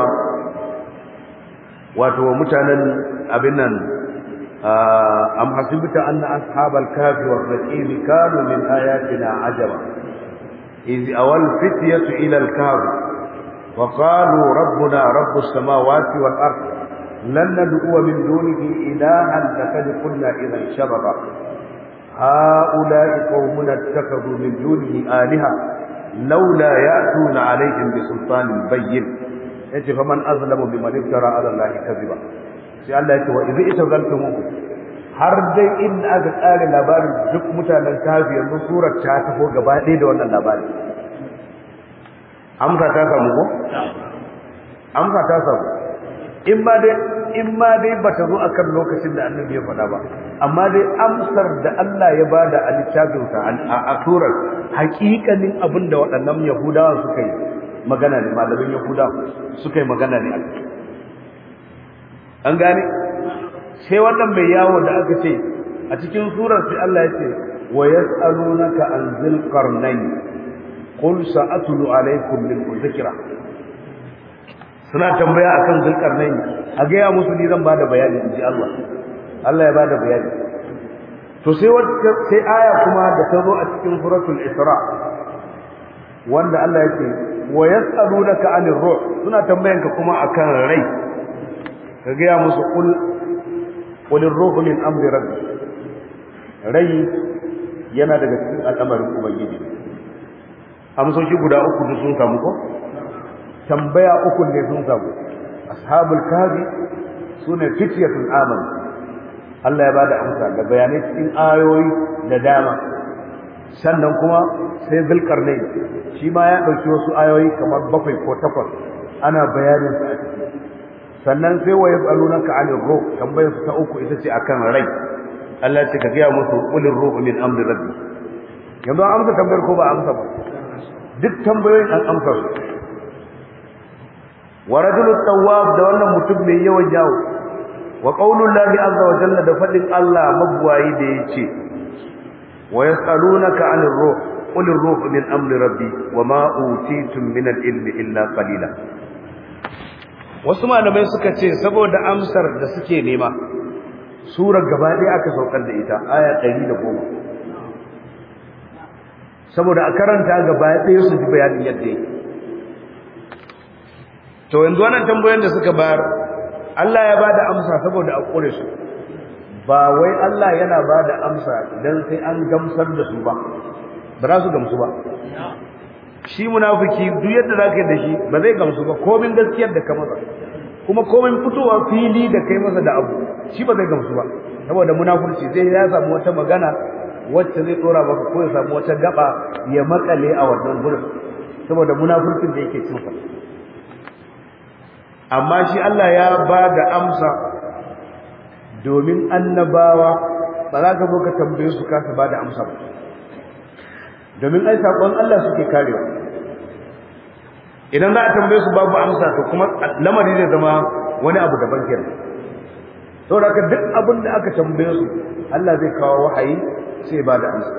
wato mutanen abin nan am hasibta anna ashabal kafi war raqim kanu min ayatina ajaba iz awal fityatu ila al kahf wa qalu rabbuna rabbus samawati wal ard lan nad'u min dunihi ilahan laqad qulna idhan shababa هؤلاء قومنا اتخذوا من دونه آلهة لولا يأتون عليهم بسلطان بين yace fa man azlamu biman iftara ala allahi kadhiba sai Allah yace wa idza itazaltumuhu har dai in aka tsare labarin duk mutanen kafi yanzu surar ta taho gaba ɗaya da wannan labari amsa ta samu ko amsa ta samu in ma dai in ma dai bata zo akan lokacin da annabi ya faɗa ba amma dai amsar da Allah ya bada a littafinsa a surar haƙiƙanin abin da waɗannan yahudawa suka yi magana ne malamin yahuda suka yi magana ne an gane sai wannan mai yawo da aka ce a cikin surar sai Allah ya ce wa yas'alunaka an zil qarnayn qul sa'atlu alaykum min dhikra suna tambaya akan zulkarnain a ga ya musu ni zan bada bayani inji Allah Allah ya bada bayani to sai wata sai aya kuma da ta zo a cikin suratul isra wanda Allah yake wa yas'alunaka 'anir ruh suna tambayanka kuma akan rai ka ga ya musu qul qul ar-ruhu min amri rabbi rai yana daga cikin al'amarin ubangiji amsoshi guda uku da sun samu ko tambaya uku ne sun samu ashabul kafi sune fityatul aman Allah ya bada amsa da bayanai cikin ayoyi da dama sannan kuma sai zulkarnain shi ma ya dauki wasu ayoyi kamar bakwai ko takwas ana bayanin su a ciki sannan sai wa yasalunaka anir ruh tambayar su ta uku ita ce akan rai Allah ce ka gaya musu qulir ruhu min amri rabbi yanzu an amsa tambayar ko ba amsa ba duk tambayoyin an amsa su wa rajulun tawwab da wannan mutum mai yawan jawo wa qaulullahi azza wa jalla da fadin Allah mabwayi da yace wa yasalunaka anir ruh qulir ruhu min amri rabbi wa ma utitum min al-ilmi illa qalila wasu malamai suka ce saboda amsar da suke nema surar gaba ɗaya aka saukar da ita aya 110 saboda a karanta gaba ɗaya su ji bayanin yadda yake to yanzu wannan tambayoyin da suka bayar Allah ya bada amsa saboda a kore su ba wai Allah yana bada amsa idan sai an gamsar da su ba ba za su gamsu ba shi munafiki duk yadda za ka yi da shi ba zai gamsu ba komin gaskiyar da ka masa kuma komin fitowa fili da kai masa da abu shi ba zai gamsu ba saboda munafurci sai ya samu wata magana wacce zai tsora maka ko ya samu wata gaba ya makale a wannan gurin saboda munafurcin da yake cinsa amma shi Allah ya ba da amsa domin annabawa ba za ka zo ka tambaye su kasa ba da amsa ba domin ai saƙon Allah suke karewa idan za a tambaye su babu amsa to kuma lamari zai zama wani abu daban kenan saboda ka duk abin da aka tambaye su Allah zai kawo wahayi sai ba da amsa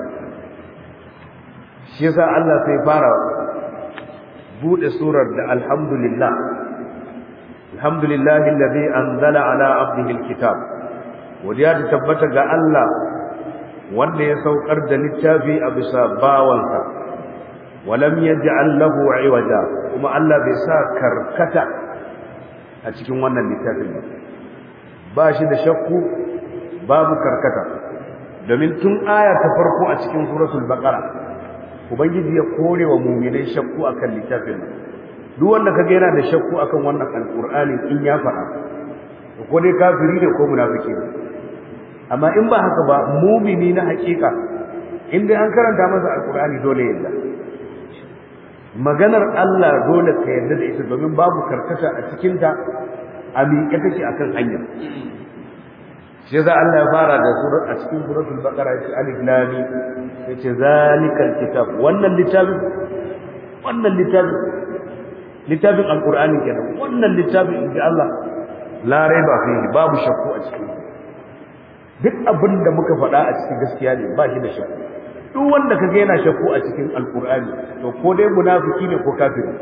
shi yasa Allah sai fara bude surar da alhamdulillah alhamdulillahi alladhi anzala ala abdihi alkitab wadiya ta tabbata ga Allah wanda ya saukar da littafi a bisa bawansa walam yaj'al lahu iwaja kuma Allah bai sa karkata a cikin wannan littafin ba ba shi da shakku babu karkata domin tun aya ta farko a cikin suratul baqara ubangiji ya kore wa mu'minai shakku akan littafin duk wanda kaga yana da shakku akan wannan alqur'ani in ya faɗa ko dai kafiri ne ko munafiki ne amma in ba haka ba mumini na hakika in dai an karanta masa alqur'ani dole yadda maganar Allah dole ka yarda da ita domin babu karkata a cikin ta a miƙe take akan hanya shi yasa Allah ya fara da surat a cikin suratul baqara yace alif lam mim yace zalikal kitab wannan littafin wannan littafin littafin alqur'ani kenan wannan littafin inda Allah la raiba fihi babu shakku a cikin duk abin da muka faɗa a cikin gaskiya ne ba shi da shakku duk wanda kaga yana shakku a cikin alqur'ani to ko dai munafiki ne ko kafiri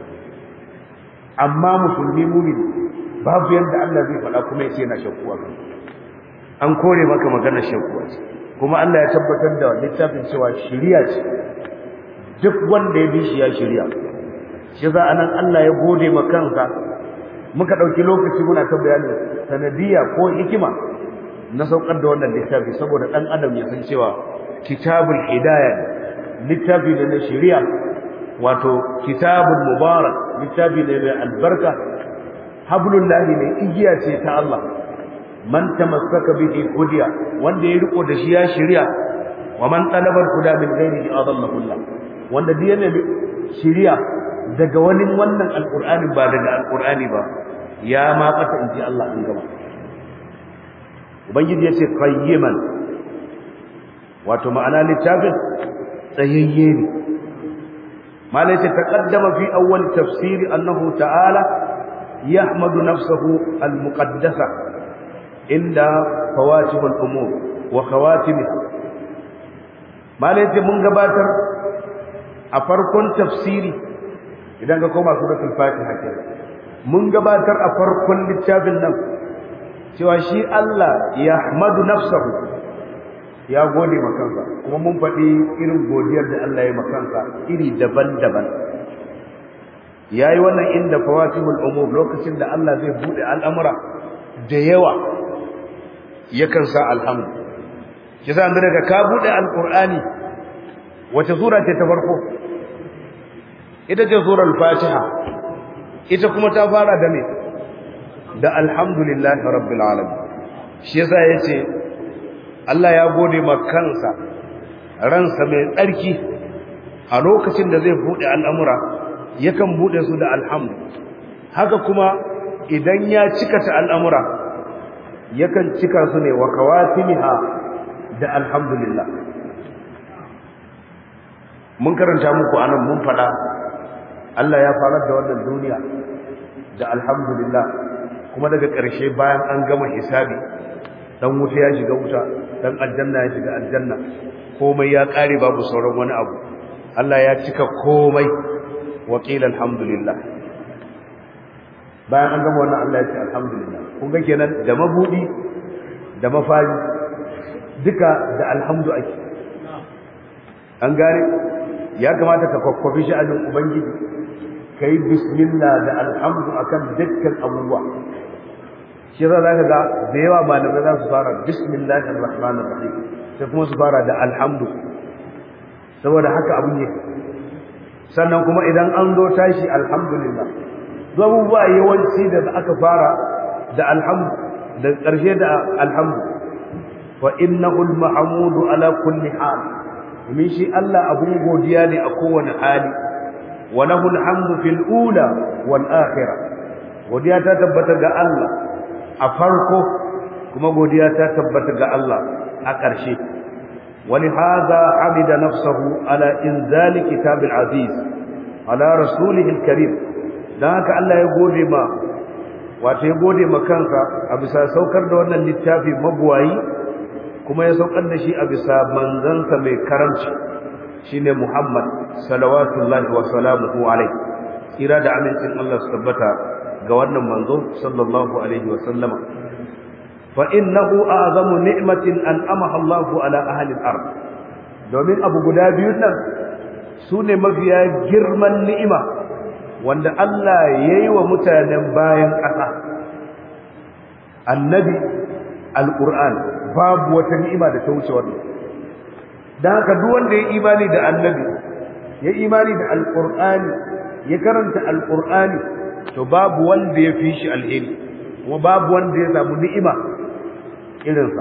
amma musulmi mu'mini babu yanda Allah zai faɗa kuma yace yana shakku a kai an kore maka maganar shakku a ciki kuma Allah ya tabbatar da littafin cewa shari'a ce duk wanda ya bi shi ya shari'a shi za anan Allah ya gode ma kansa muka dauki lokaci muna ta bayani sanadiyya ko hikima na saukar da wannan littafi saboda dan adam ya san cewa kitabul hidayah littafi ne na shari'a wato kitabul mubarak littafi ne mai albarka hablullahi ne igiya ce ta Allah man tamassaka bihi hudiya wanda ya riko da shi ya shari'a wa man talaba huda min ghairihi adallahu Allah wanda duk yana shari'a daga wani wannan alqur'ani ba daga alqur'ani ba ya ma fata inji Allah in gaba ubangiji yace qayyiman wato ma'ana littafin tsayayye ne malai ce taqaddama fi awwal tafsiri annahu ta'ala yahmadu nafsahu al-muqaddasa inda fawatihul umur wa khawatimiha malai ce mun gabatar a farkon tafsiri idan ka koma suratul fatiha ke mun gabatar a farkon littafin nan cewa shi Allah ya hamadu nafsahu ya gode makansa kuma mun faɗi irin godiyar da Allah ya makansa iri daban-daban ya yi wannan inda fawatihul umur lokacin da Allah zai buɗe al'amura da yawa yakan sa alhamdu ki sa daga ka buɗe alƙur'ani wace sura ce ta farko ita ce surar fatiha ita kuma ta fara da me da alhamdulillahi rabbil alamin shi yasa yace Allah ya gode ma kansa ransa mai tsarki a lokacin da zai bude al'amura yakan bude su da alhamdu haka kuma idan ya cika ta al'amura yakan cika su ne wa kawatimiha da alhamdulillah mun karanta muku anan mun fada Allah ya farar da wannan duniya da alhamdulillah kuma daga ƙarshe bayan an gama hisabi dan wuta ya shiga wuta dan aljanna ya shiga aljanna komai ya kare babu sauran wani abu Allah ya cika komai wa qila alhamdulillah bayan an gama wannan Allah ya ce alhamdulillah kun ga kenan da mabudi da mafari duka da alhamdu ake an gane ya kamata ka kwakwafi sha'anin ubangiji kai bismillah da alhamdu akan dukkan abubuwa shi za ka ga da yawa malamai za su fara bismillahir rahmanir rahim sai kuma su fara da alhamdu saboda haka abu ne sannan kuma idan an zo tashi alhamdulillah duk abubuwa yawanci da aka fara da alhamdu da ƙarshe da alhamdu wa innahu al-mahmudu ala kulli hal min shi Allah abun godiya ne a kowane hali wa lahu al-hamdu fil ula wal akhirah godiya ta tabbata ga Allah a farko kuma godiya ta tabbata ga Allah a ƙarshe ولهذا حمد نفسه على إنزال كتاب العزيز على رسوله الكريم ذاك الله يقول ما wato ya gode ma kansa a bisa saukar da wannan littafi mabuwayi kuma ya saukar da shi a bisa manzansa mai karamci shine Muhammad salawatullahi wa salamuhu alaihi kira da amincin Allah su tabbata ga wannan manzo sallallahu alaihi wa sallama fa innahu a'zamu ni'matin an'amaha Allahu ala ahli al-ard domin abu guda biyun nan sune mafiya girman ni'ima wanda Allah yayi wa mutanen bayan ƙasa annabi alquran babu wata ni'ima da ta wuce wannan dan haka duk wanda ya imani da annabi ya imani da alqur'ani ya karanta alqur'ani to babu wanda ya fi shi alheri kuma babu wanda ya samu ni'ima irinsa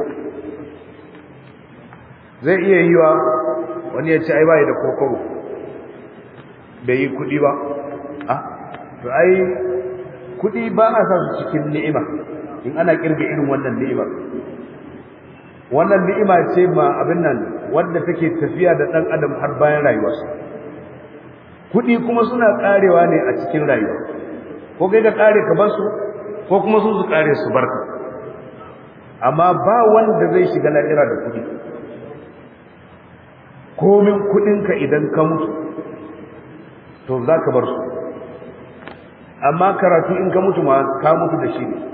zai iya yiwa wani ya ce ai bai da kokoro bai yi kudi ba ah to ai kudi ba a sa su cikin ni'ima in ana kirga irin wannan ni'imar wannan ni'ima ce ma abin nan wanda take tafiya da dan adam har bayan rayuwarsa kudi kuma suna karewa ne a cikin rayuwa ko kai ka kare ka bar su ko kuma su su kare su barka amma ba wanda zai shiga lahira da kudi komin kudinka idan ka mutu to za ka bar su amma karatu in ka mutu ma ka mutu da shi ne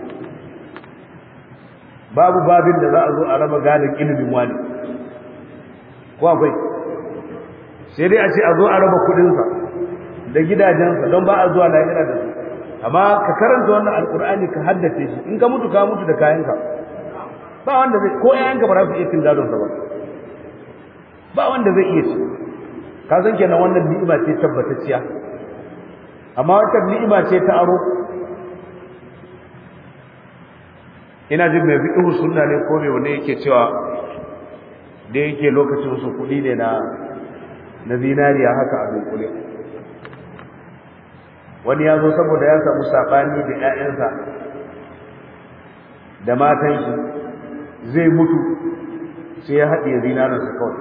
babu babin da za a zo a raba gadon ilimin wani ko akwai sai dai a ce a zo a raba kudinsa da gidajensa don ba a zuwa lahira da su amma ka karanta wannan alkur'ani ka haddace shi in ka mutu ka mutu da kayanka ba wanda zai ko ƴaƴanka ba za su iya cin gadon sa ba ba wanda zai iya ci ka san kenan wannan ni'ima ce tabbatacciya amma wata ni'ima ce ta aro ina jin mai fiqhu sunna ne ko me wanda yake cewa da yake lokacin su kudi ne na na zinariya haka a dunkule wani ya zo saboda ya samu sabani da ƴaƴansa da matan shi zai mutu sai ya haɗe zinarinsa kawai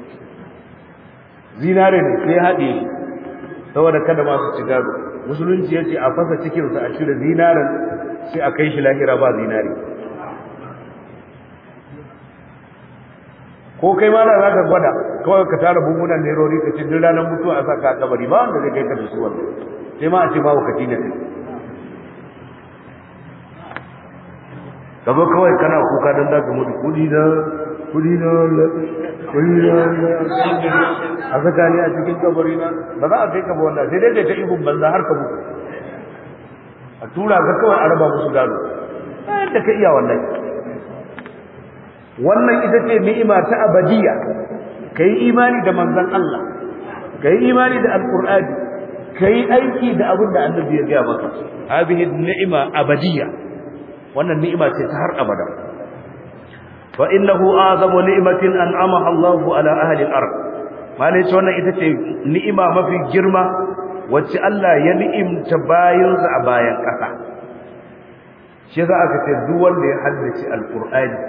zinare ne sai ya haɗe saboda kada masu ci gado musulunci ya ce a fasa cikinsa a cire zinarin sai a kai shi lahira ba zinari ko kai ma da za ka gwada kawai ka tara bungunan nerori ka ce duk ranar mutuwa a saka a kabari ba wanda zai kai ka da su wannan sai ma a ce ba wakati ne kai ka zo kawai kana kuka don za ka mutu kudi na kudi na kudi na a saka ne a cikin kabari na ba za a kai ka ba wannan sai dai ta ihun banza har ka mutu a tura ka kawai a raba musu gado bayan da ka iya wallahi wannan ita ce ni'ima ta abadiya kai imani da manzon Allah kai imani da alqur'ani kai aiki da abin da annabi ya gaya maka hadhihi ni'ima abadiya wannan ni'ima ce ta har abada fa innahu azamu ni'matin an'amaha Allah ala ahli al-ard malai ce wannan ita ce ni'ima mafi girma wacce Allah ya ni'imta bayansa a bayan ƙasa shi za aka ce duk wanda ya haddace alqur'ani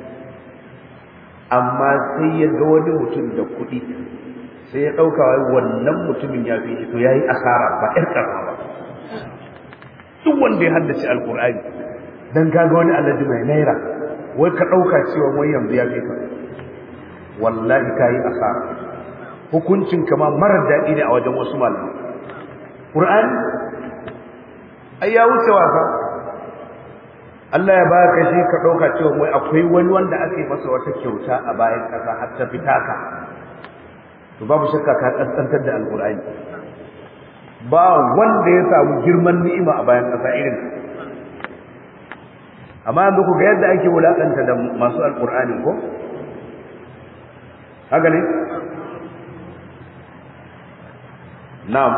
amma sai ya ga wani mutum da kuɗi sai ya ɗauka wai wannan mutumin ya fi shi to ya yi asara ba ƴar ƙarfa ba duk wanda ya haddace alƙur'ani don ka ga wani alhaji mai naira wai ka ɗauka cewa wai yanzu ya fi ka wallahi ka yi asara hukuncin kama marar daɗi ne a wajen wasu malamai ƙur'ani ai ya wuce wasa Allah ya baka shi ka dauka cewa wai akwai wani wanda aka yi masa wata kyauta a bayan kasa har ta fita ka to babu shakka ka kaskantar da alqur'ani ba wanda ya samu girman ni'ima a bayan kasa irin amma yanzu ku ga yadda ake wulakanta da masu alqur'ani ko haka ne na'am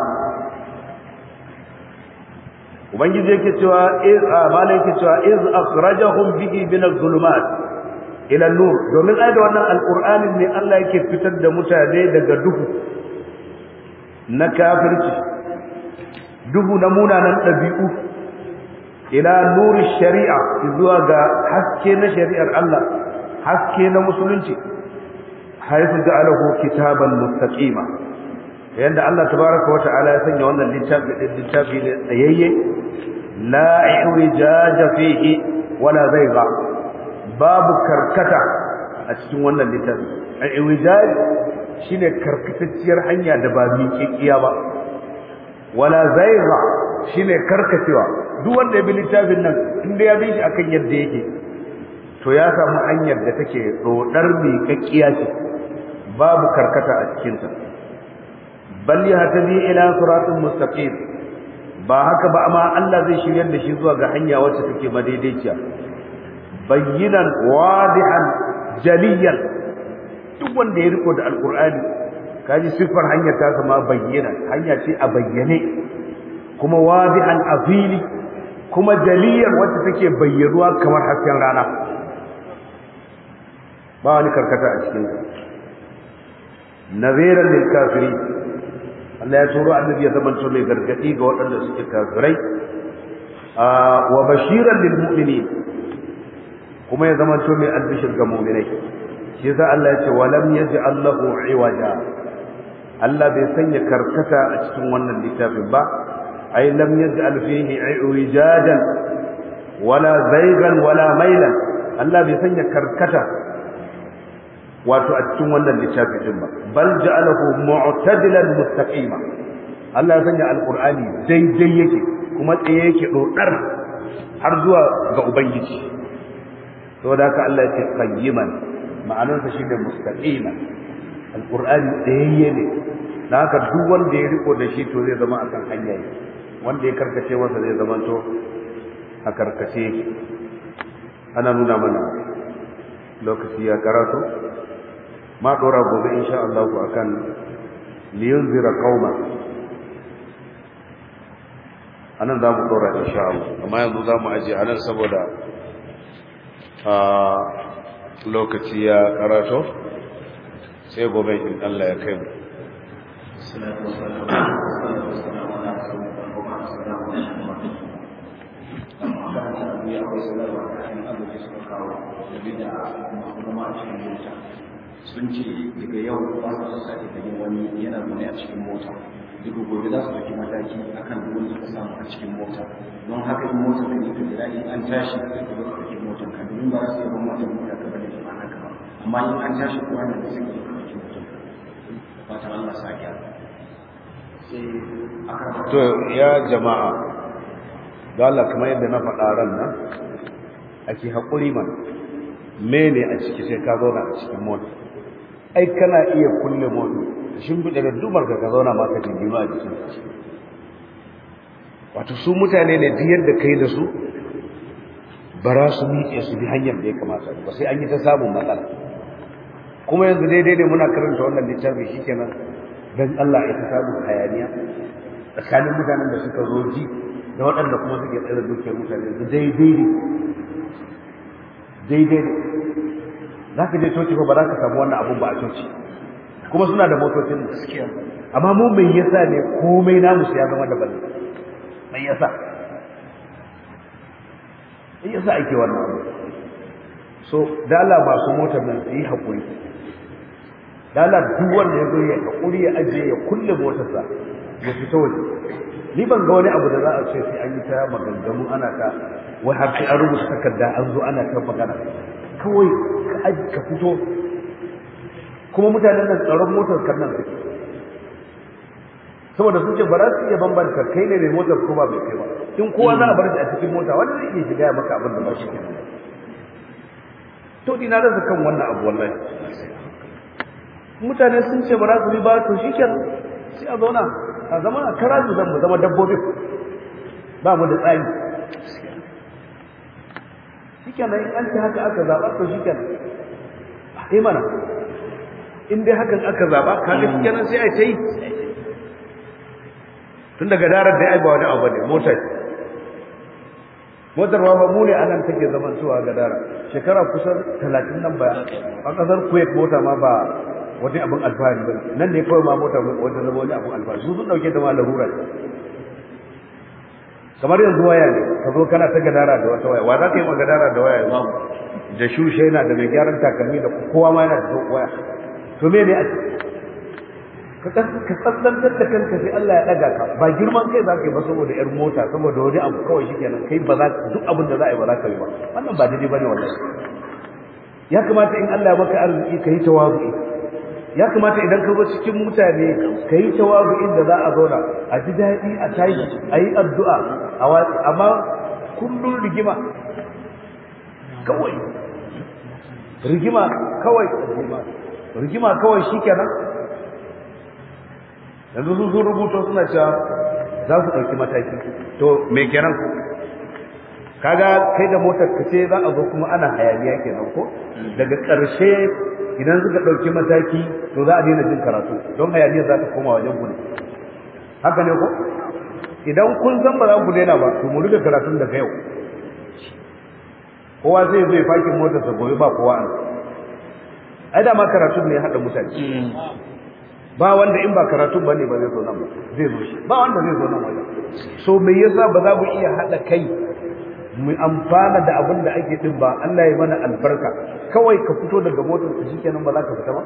ubangiji yake cewa iz malai yake cewa iz akhrajahum bihi min az-zulumat ila an-nur domin ai da wannan alqur'anin ne Allah yake fitar da mutane daga duhu na kafirci duhu na munanan dabi'u ila nuri shari'a zuwa ga haske na shari'ar Allah haske na musulunci haythu ja'alahu kitaban mustaqima yanda Allah tabaraka wa ta'ala ya sanya wannan littafi littafi ne tsayayye la iwijaja fihi wala zayga babu karkata a cikin wannan littafi iwijaj shine karkatacciyar hanya da ba miƙiƙiya ba wala zayga shine karkacewa duk wanda ya bi littafin nan inda ya bi shi akan yadda yake to ya samu hanyar da take dodar miƙaƙiya ce babu karkata a cikinta bal yahtadi ila siratin mustaqim ba haka ba amma Allah zai shiryar da shi zuwa ga hanya wacce take madaidaiciya bayyinan wadihan jaliyan duk wanda ya riko da alqur'ani kaji sifar hanyar ta sama bayyana hanya ce a bayyane kuma wadihan afili kuma jaliyan wacce take bayyaruwa kamar hasken rana ba wani karkata a cikin naziran lil kafirin Allah ya turo annabi ya zamanto mai gargadi ga waɗanda suke kafirai wa bashiran lil mu'minin kuma ya zamanto mai albishir ga mu'minai shi yasa Allah ya ce wa lam yaj'al lahu iwaja Allah bai sanya karkata a cikin wannan littafin ba ai lam yaj'al fihi iwajadan wala zaygan wala mailan Allah bai sanya karkata wato a cikin wannan littafi din ba bal ja'alahu mu'tadilan mustaqima Allah ya sanya alqur'ani daidai yake kuma tsaye yake dodar har zuwa ga ubangiji saboda haka Allah ya ce qayyiman ma'anar sa shine mustaqima alqur'ani tsayayye ne dan haka duk wanda ya riko da shi to zai zama akan hanya wanda ya karkace masa zai zama to a karkace ana nuna mana lokaci ya karatu ma dora gobe insha Allah ku akan liyunzira qauma anan zamu dora insha Allah amma yanzu zamu aje anan saboda a lokaci ya karato sai gobe in Allah ya kai mu salatu wassalamu sun ce daga yau ba su sake ganin wani yana zaune a cikin mota daga gobe za su ɗauki mataki akan duk wanda suka samu a cikin mota don haka in motar ka ne ka jira in an tashi sai ka zo ka ɗauki motar ka domin ba za su yi ban motar mota ka bane ba haka ba amma in an tashi kowa ne da suke ɗauki mutum fatan Allah sa gyara sai aka to ya jama'a ga Allah kamar yadda na faɗa ran nan ake haƙuri man mene a ciki sai ka zauna a cikin mota ai kana iya kulle mota shin bude da dumar ka ka zauna ma ka jingima a jikin wato su mutane ne duk yadda kai da su bara su miƙe su bi hanyar da ya kamata ba sai an yi ta samun matsala kuma yanzu daidai ne muna karanta wannan littafi shikenan dan Allah ya ta samu hayaniya tsakanin mutanen da suka zo ji da waɗanda kuma suke tsare dukiyar mutane su daidai ne daidai ne za ka je coci ba za ka samu wannan abun ba a coci kuma suna da motocin gaskiya amma mu mai yasa ne komai namu sai ya zama daban mai yasa mai yasa ake wannan abu so da Allah masu motar nan su yi haƙuri da Allah duk wanda ya zo ya haƙuri ya ajiye ya kulle motarsa ya fita waje ni ban ga wani abu da za a ce sai an yi ta maganganu ana ta wai har sai an rubuta takarda an zo ana ta magana kawai ka aji ka fito kuma mutanen nan tsaron motar kan nan suke saboda sun ce ba za su iya bambanta kai ne mai motar ko ba mai kai ba in kowa za a bar shi a cikin mota wanda zai iya shiga ya maka abin da ba shi ke to ina da kan wannan abu wallahi mutane sun ce ba za su yi ba to shi kenan sai a zauna a zama a kara zan mu zama dabbobin ba mu da tsari shi kenan in an ce haka aka zaɓa to shi kenan a mana in dai hakan aka zaɓa kaga shi kenan sai a ta yi tun daga darar da ya ba wani abu ne motar motar ma ba mu ne anan take zaman cewa ga dara shekara kusan talatin nan baya a ƙasar kuwait mota ma ba wani abin alfahari ba nan ne kawai ma mota wata zama wani abin alfahari su sun dauke da ma larura kamar yanzu waya ne ka zo kana ta gadara da wata waya wa za ka yi ma gadara da waya yanzu da shushe yana da mai gyaran takalmi da kowa ma yana da waya to me ne a ka tsantsantar da kanka sai Allah ya daga ka ba girman kai za ka yi ba saboda yar mota saboda wani abu kawai shikenan kai ba za duk abin da za a yi ba za ka yi ba wannan ba daidai bane wallahi ya kamata in Allah ya maka arziki ka yi tawazu'i ya kamata idan ka zo cikin mutane ka yi tawazu'in da za a zauna a ji daɗi a tashi a yi addu'a a watsi amma kullum rigima kawai rigima kawai rigima kawai shi kenan yanzu sun sun rubuto suna cewa za su ɗauki mataki to me kenan kaga kai da motar ka ce za a zo kuma ana hayaniya kenan ko daga ƙarshe idan suka ɗauki mataki to za a daina jin karatu don hayaniya za ta koma wajen gudu haka ne ko idan kun san ba za ku daina ba to mu rika karatun daga yau kowa zai zai fakin motarsa gobe ba kowa an ai da ma karatun ne ya haɗa mutane ba wanda in ba karatun ba ne ba zai zo nan ba zai zo shi ba wanda zai zo nan wajen so me yasa ba za mu iya haɗa kai mu amfana da abin da ake din ba Allah ya mana albarka kawai ka fito daga motar ka shikenan ba za ka fita ba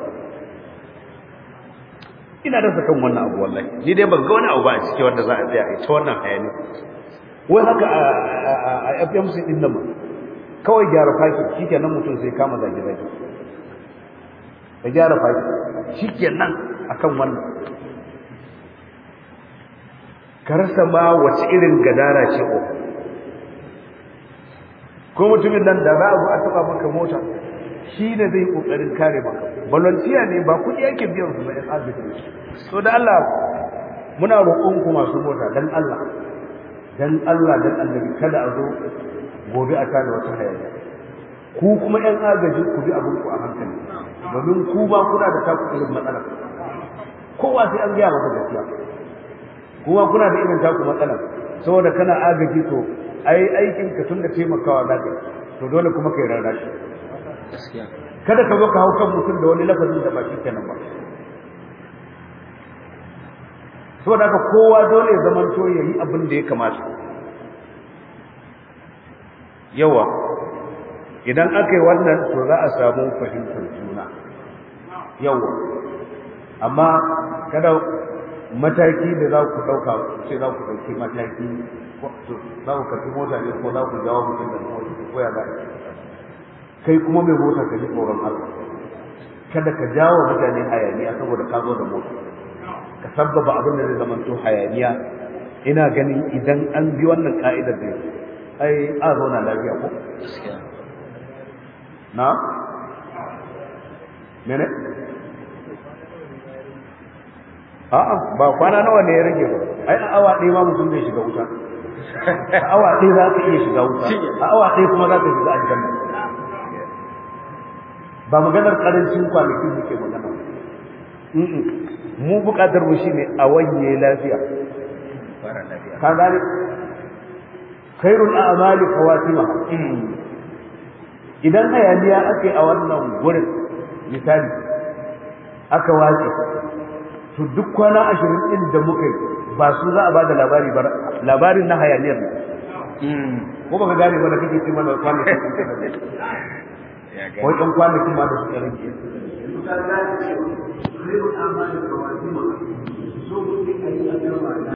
ina da kan wannan abu wallahi ni dai ban ga wani abu ba a ciki wanda za a tsaya a ta wannan hayani wai haka a FMC din nan kawai gyara faki shikenan mutum sai kama zage zage ka gyara faki shikenan akan wannan ka rasa ma wace irin gadara ce ko ko mutumin nan da za a zo a taba maka mota shi ne zai kokarin kare maka volunteer ne ba kudi yake biyan su ba in arziki so da Allah muna roƙon ku masu mota dan Allah dan Allah dan annabi kada a zo gobe a tada wata hayaniya ku kuma ɗan agaji ku bi abin ku a hankali domin ku ba kuna da taku irin matsala kowa sai an gaya maka gaskiya kuma kuna da irin taku matsala saboda kana agaji to ai aikin ka tun da taimakawa za ka to dole kuma kai rarra shi kada ka zo ka hau kan mutum da wani lafazin da ba shi kenan ba saboda haka kowa dole ya zama to yayi abin da ya kamata yawa idan aka yi wannan to za a samu fahimtar juna yawa amma kada mataki da za ku ɗauka ce za ku ɗauki mataki za ku karfi mota ne ko za ku jawo mutum da mota ko ya za kai kuma mai mota ka ji tsoron Allah kada ka jawo mutane hayaniya saboda ka zo da mota ka sabbaba abin da zai zama to hayaniya ina ganin idan an bi wannan ka'idar da ai a zauna lafiya ko na mene a'a ba kwana nawa ne ya rage ba ai a awa ɗaya ma mutum zai shiga wuta a awa ɗaya za ka iya shiga wuta a awa ɗaya kuma za ka shiga aljanna ba maganar karancin kwanaki muke magana mu buƙatar mu shine a wanye lafiya ka gane khairul a'mali khawatima idan hayaniya ake a wannan gurin misali aka wace to duk kwana ashirin ɗin da muka yi ba su za a ba da labari ba labarin na hayaniyar ne ko ba ka gane ba da kake ce mana kwanakin ko ɗan kwanakin ma da su ƙarin ke yanzu ka gane cewa khairul a'mali khawatima so muke ayi a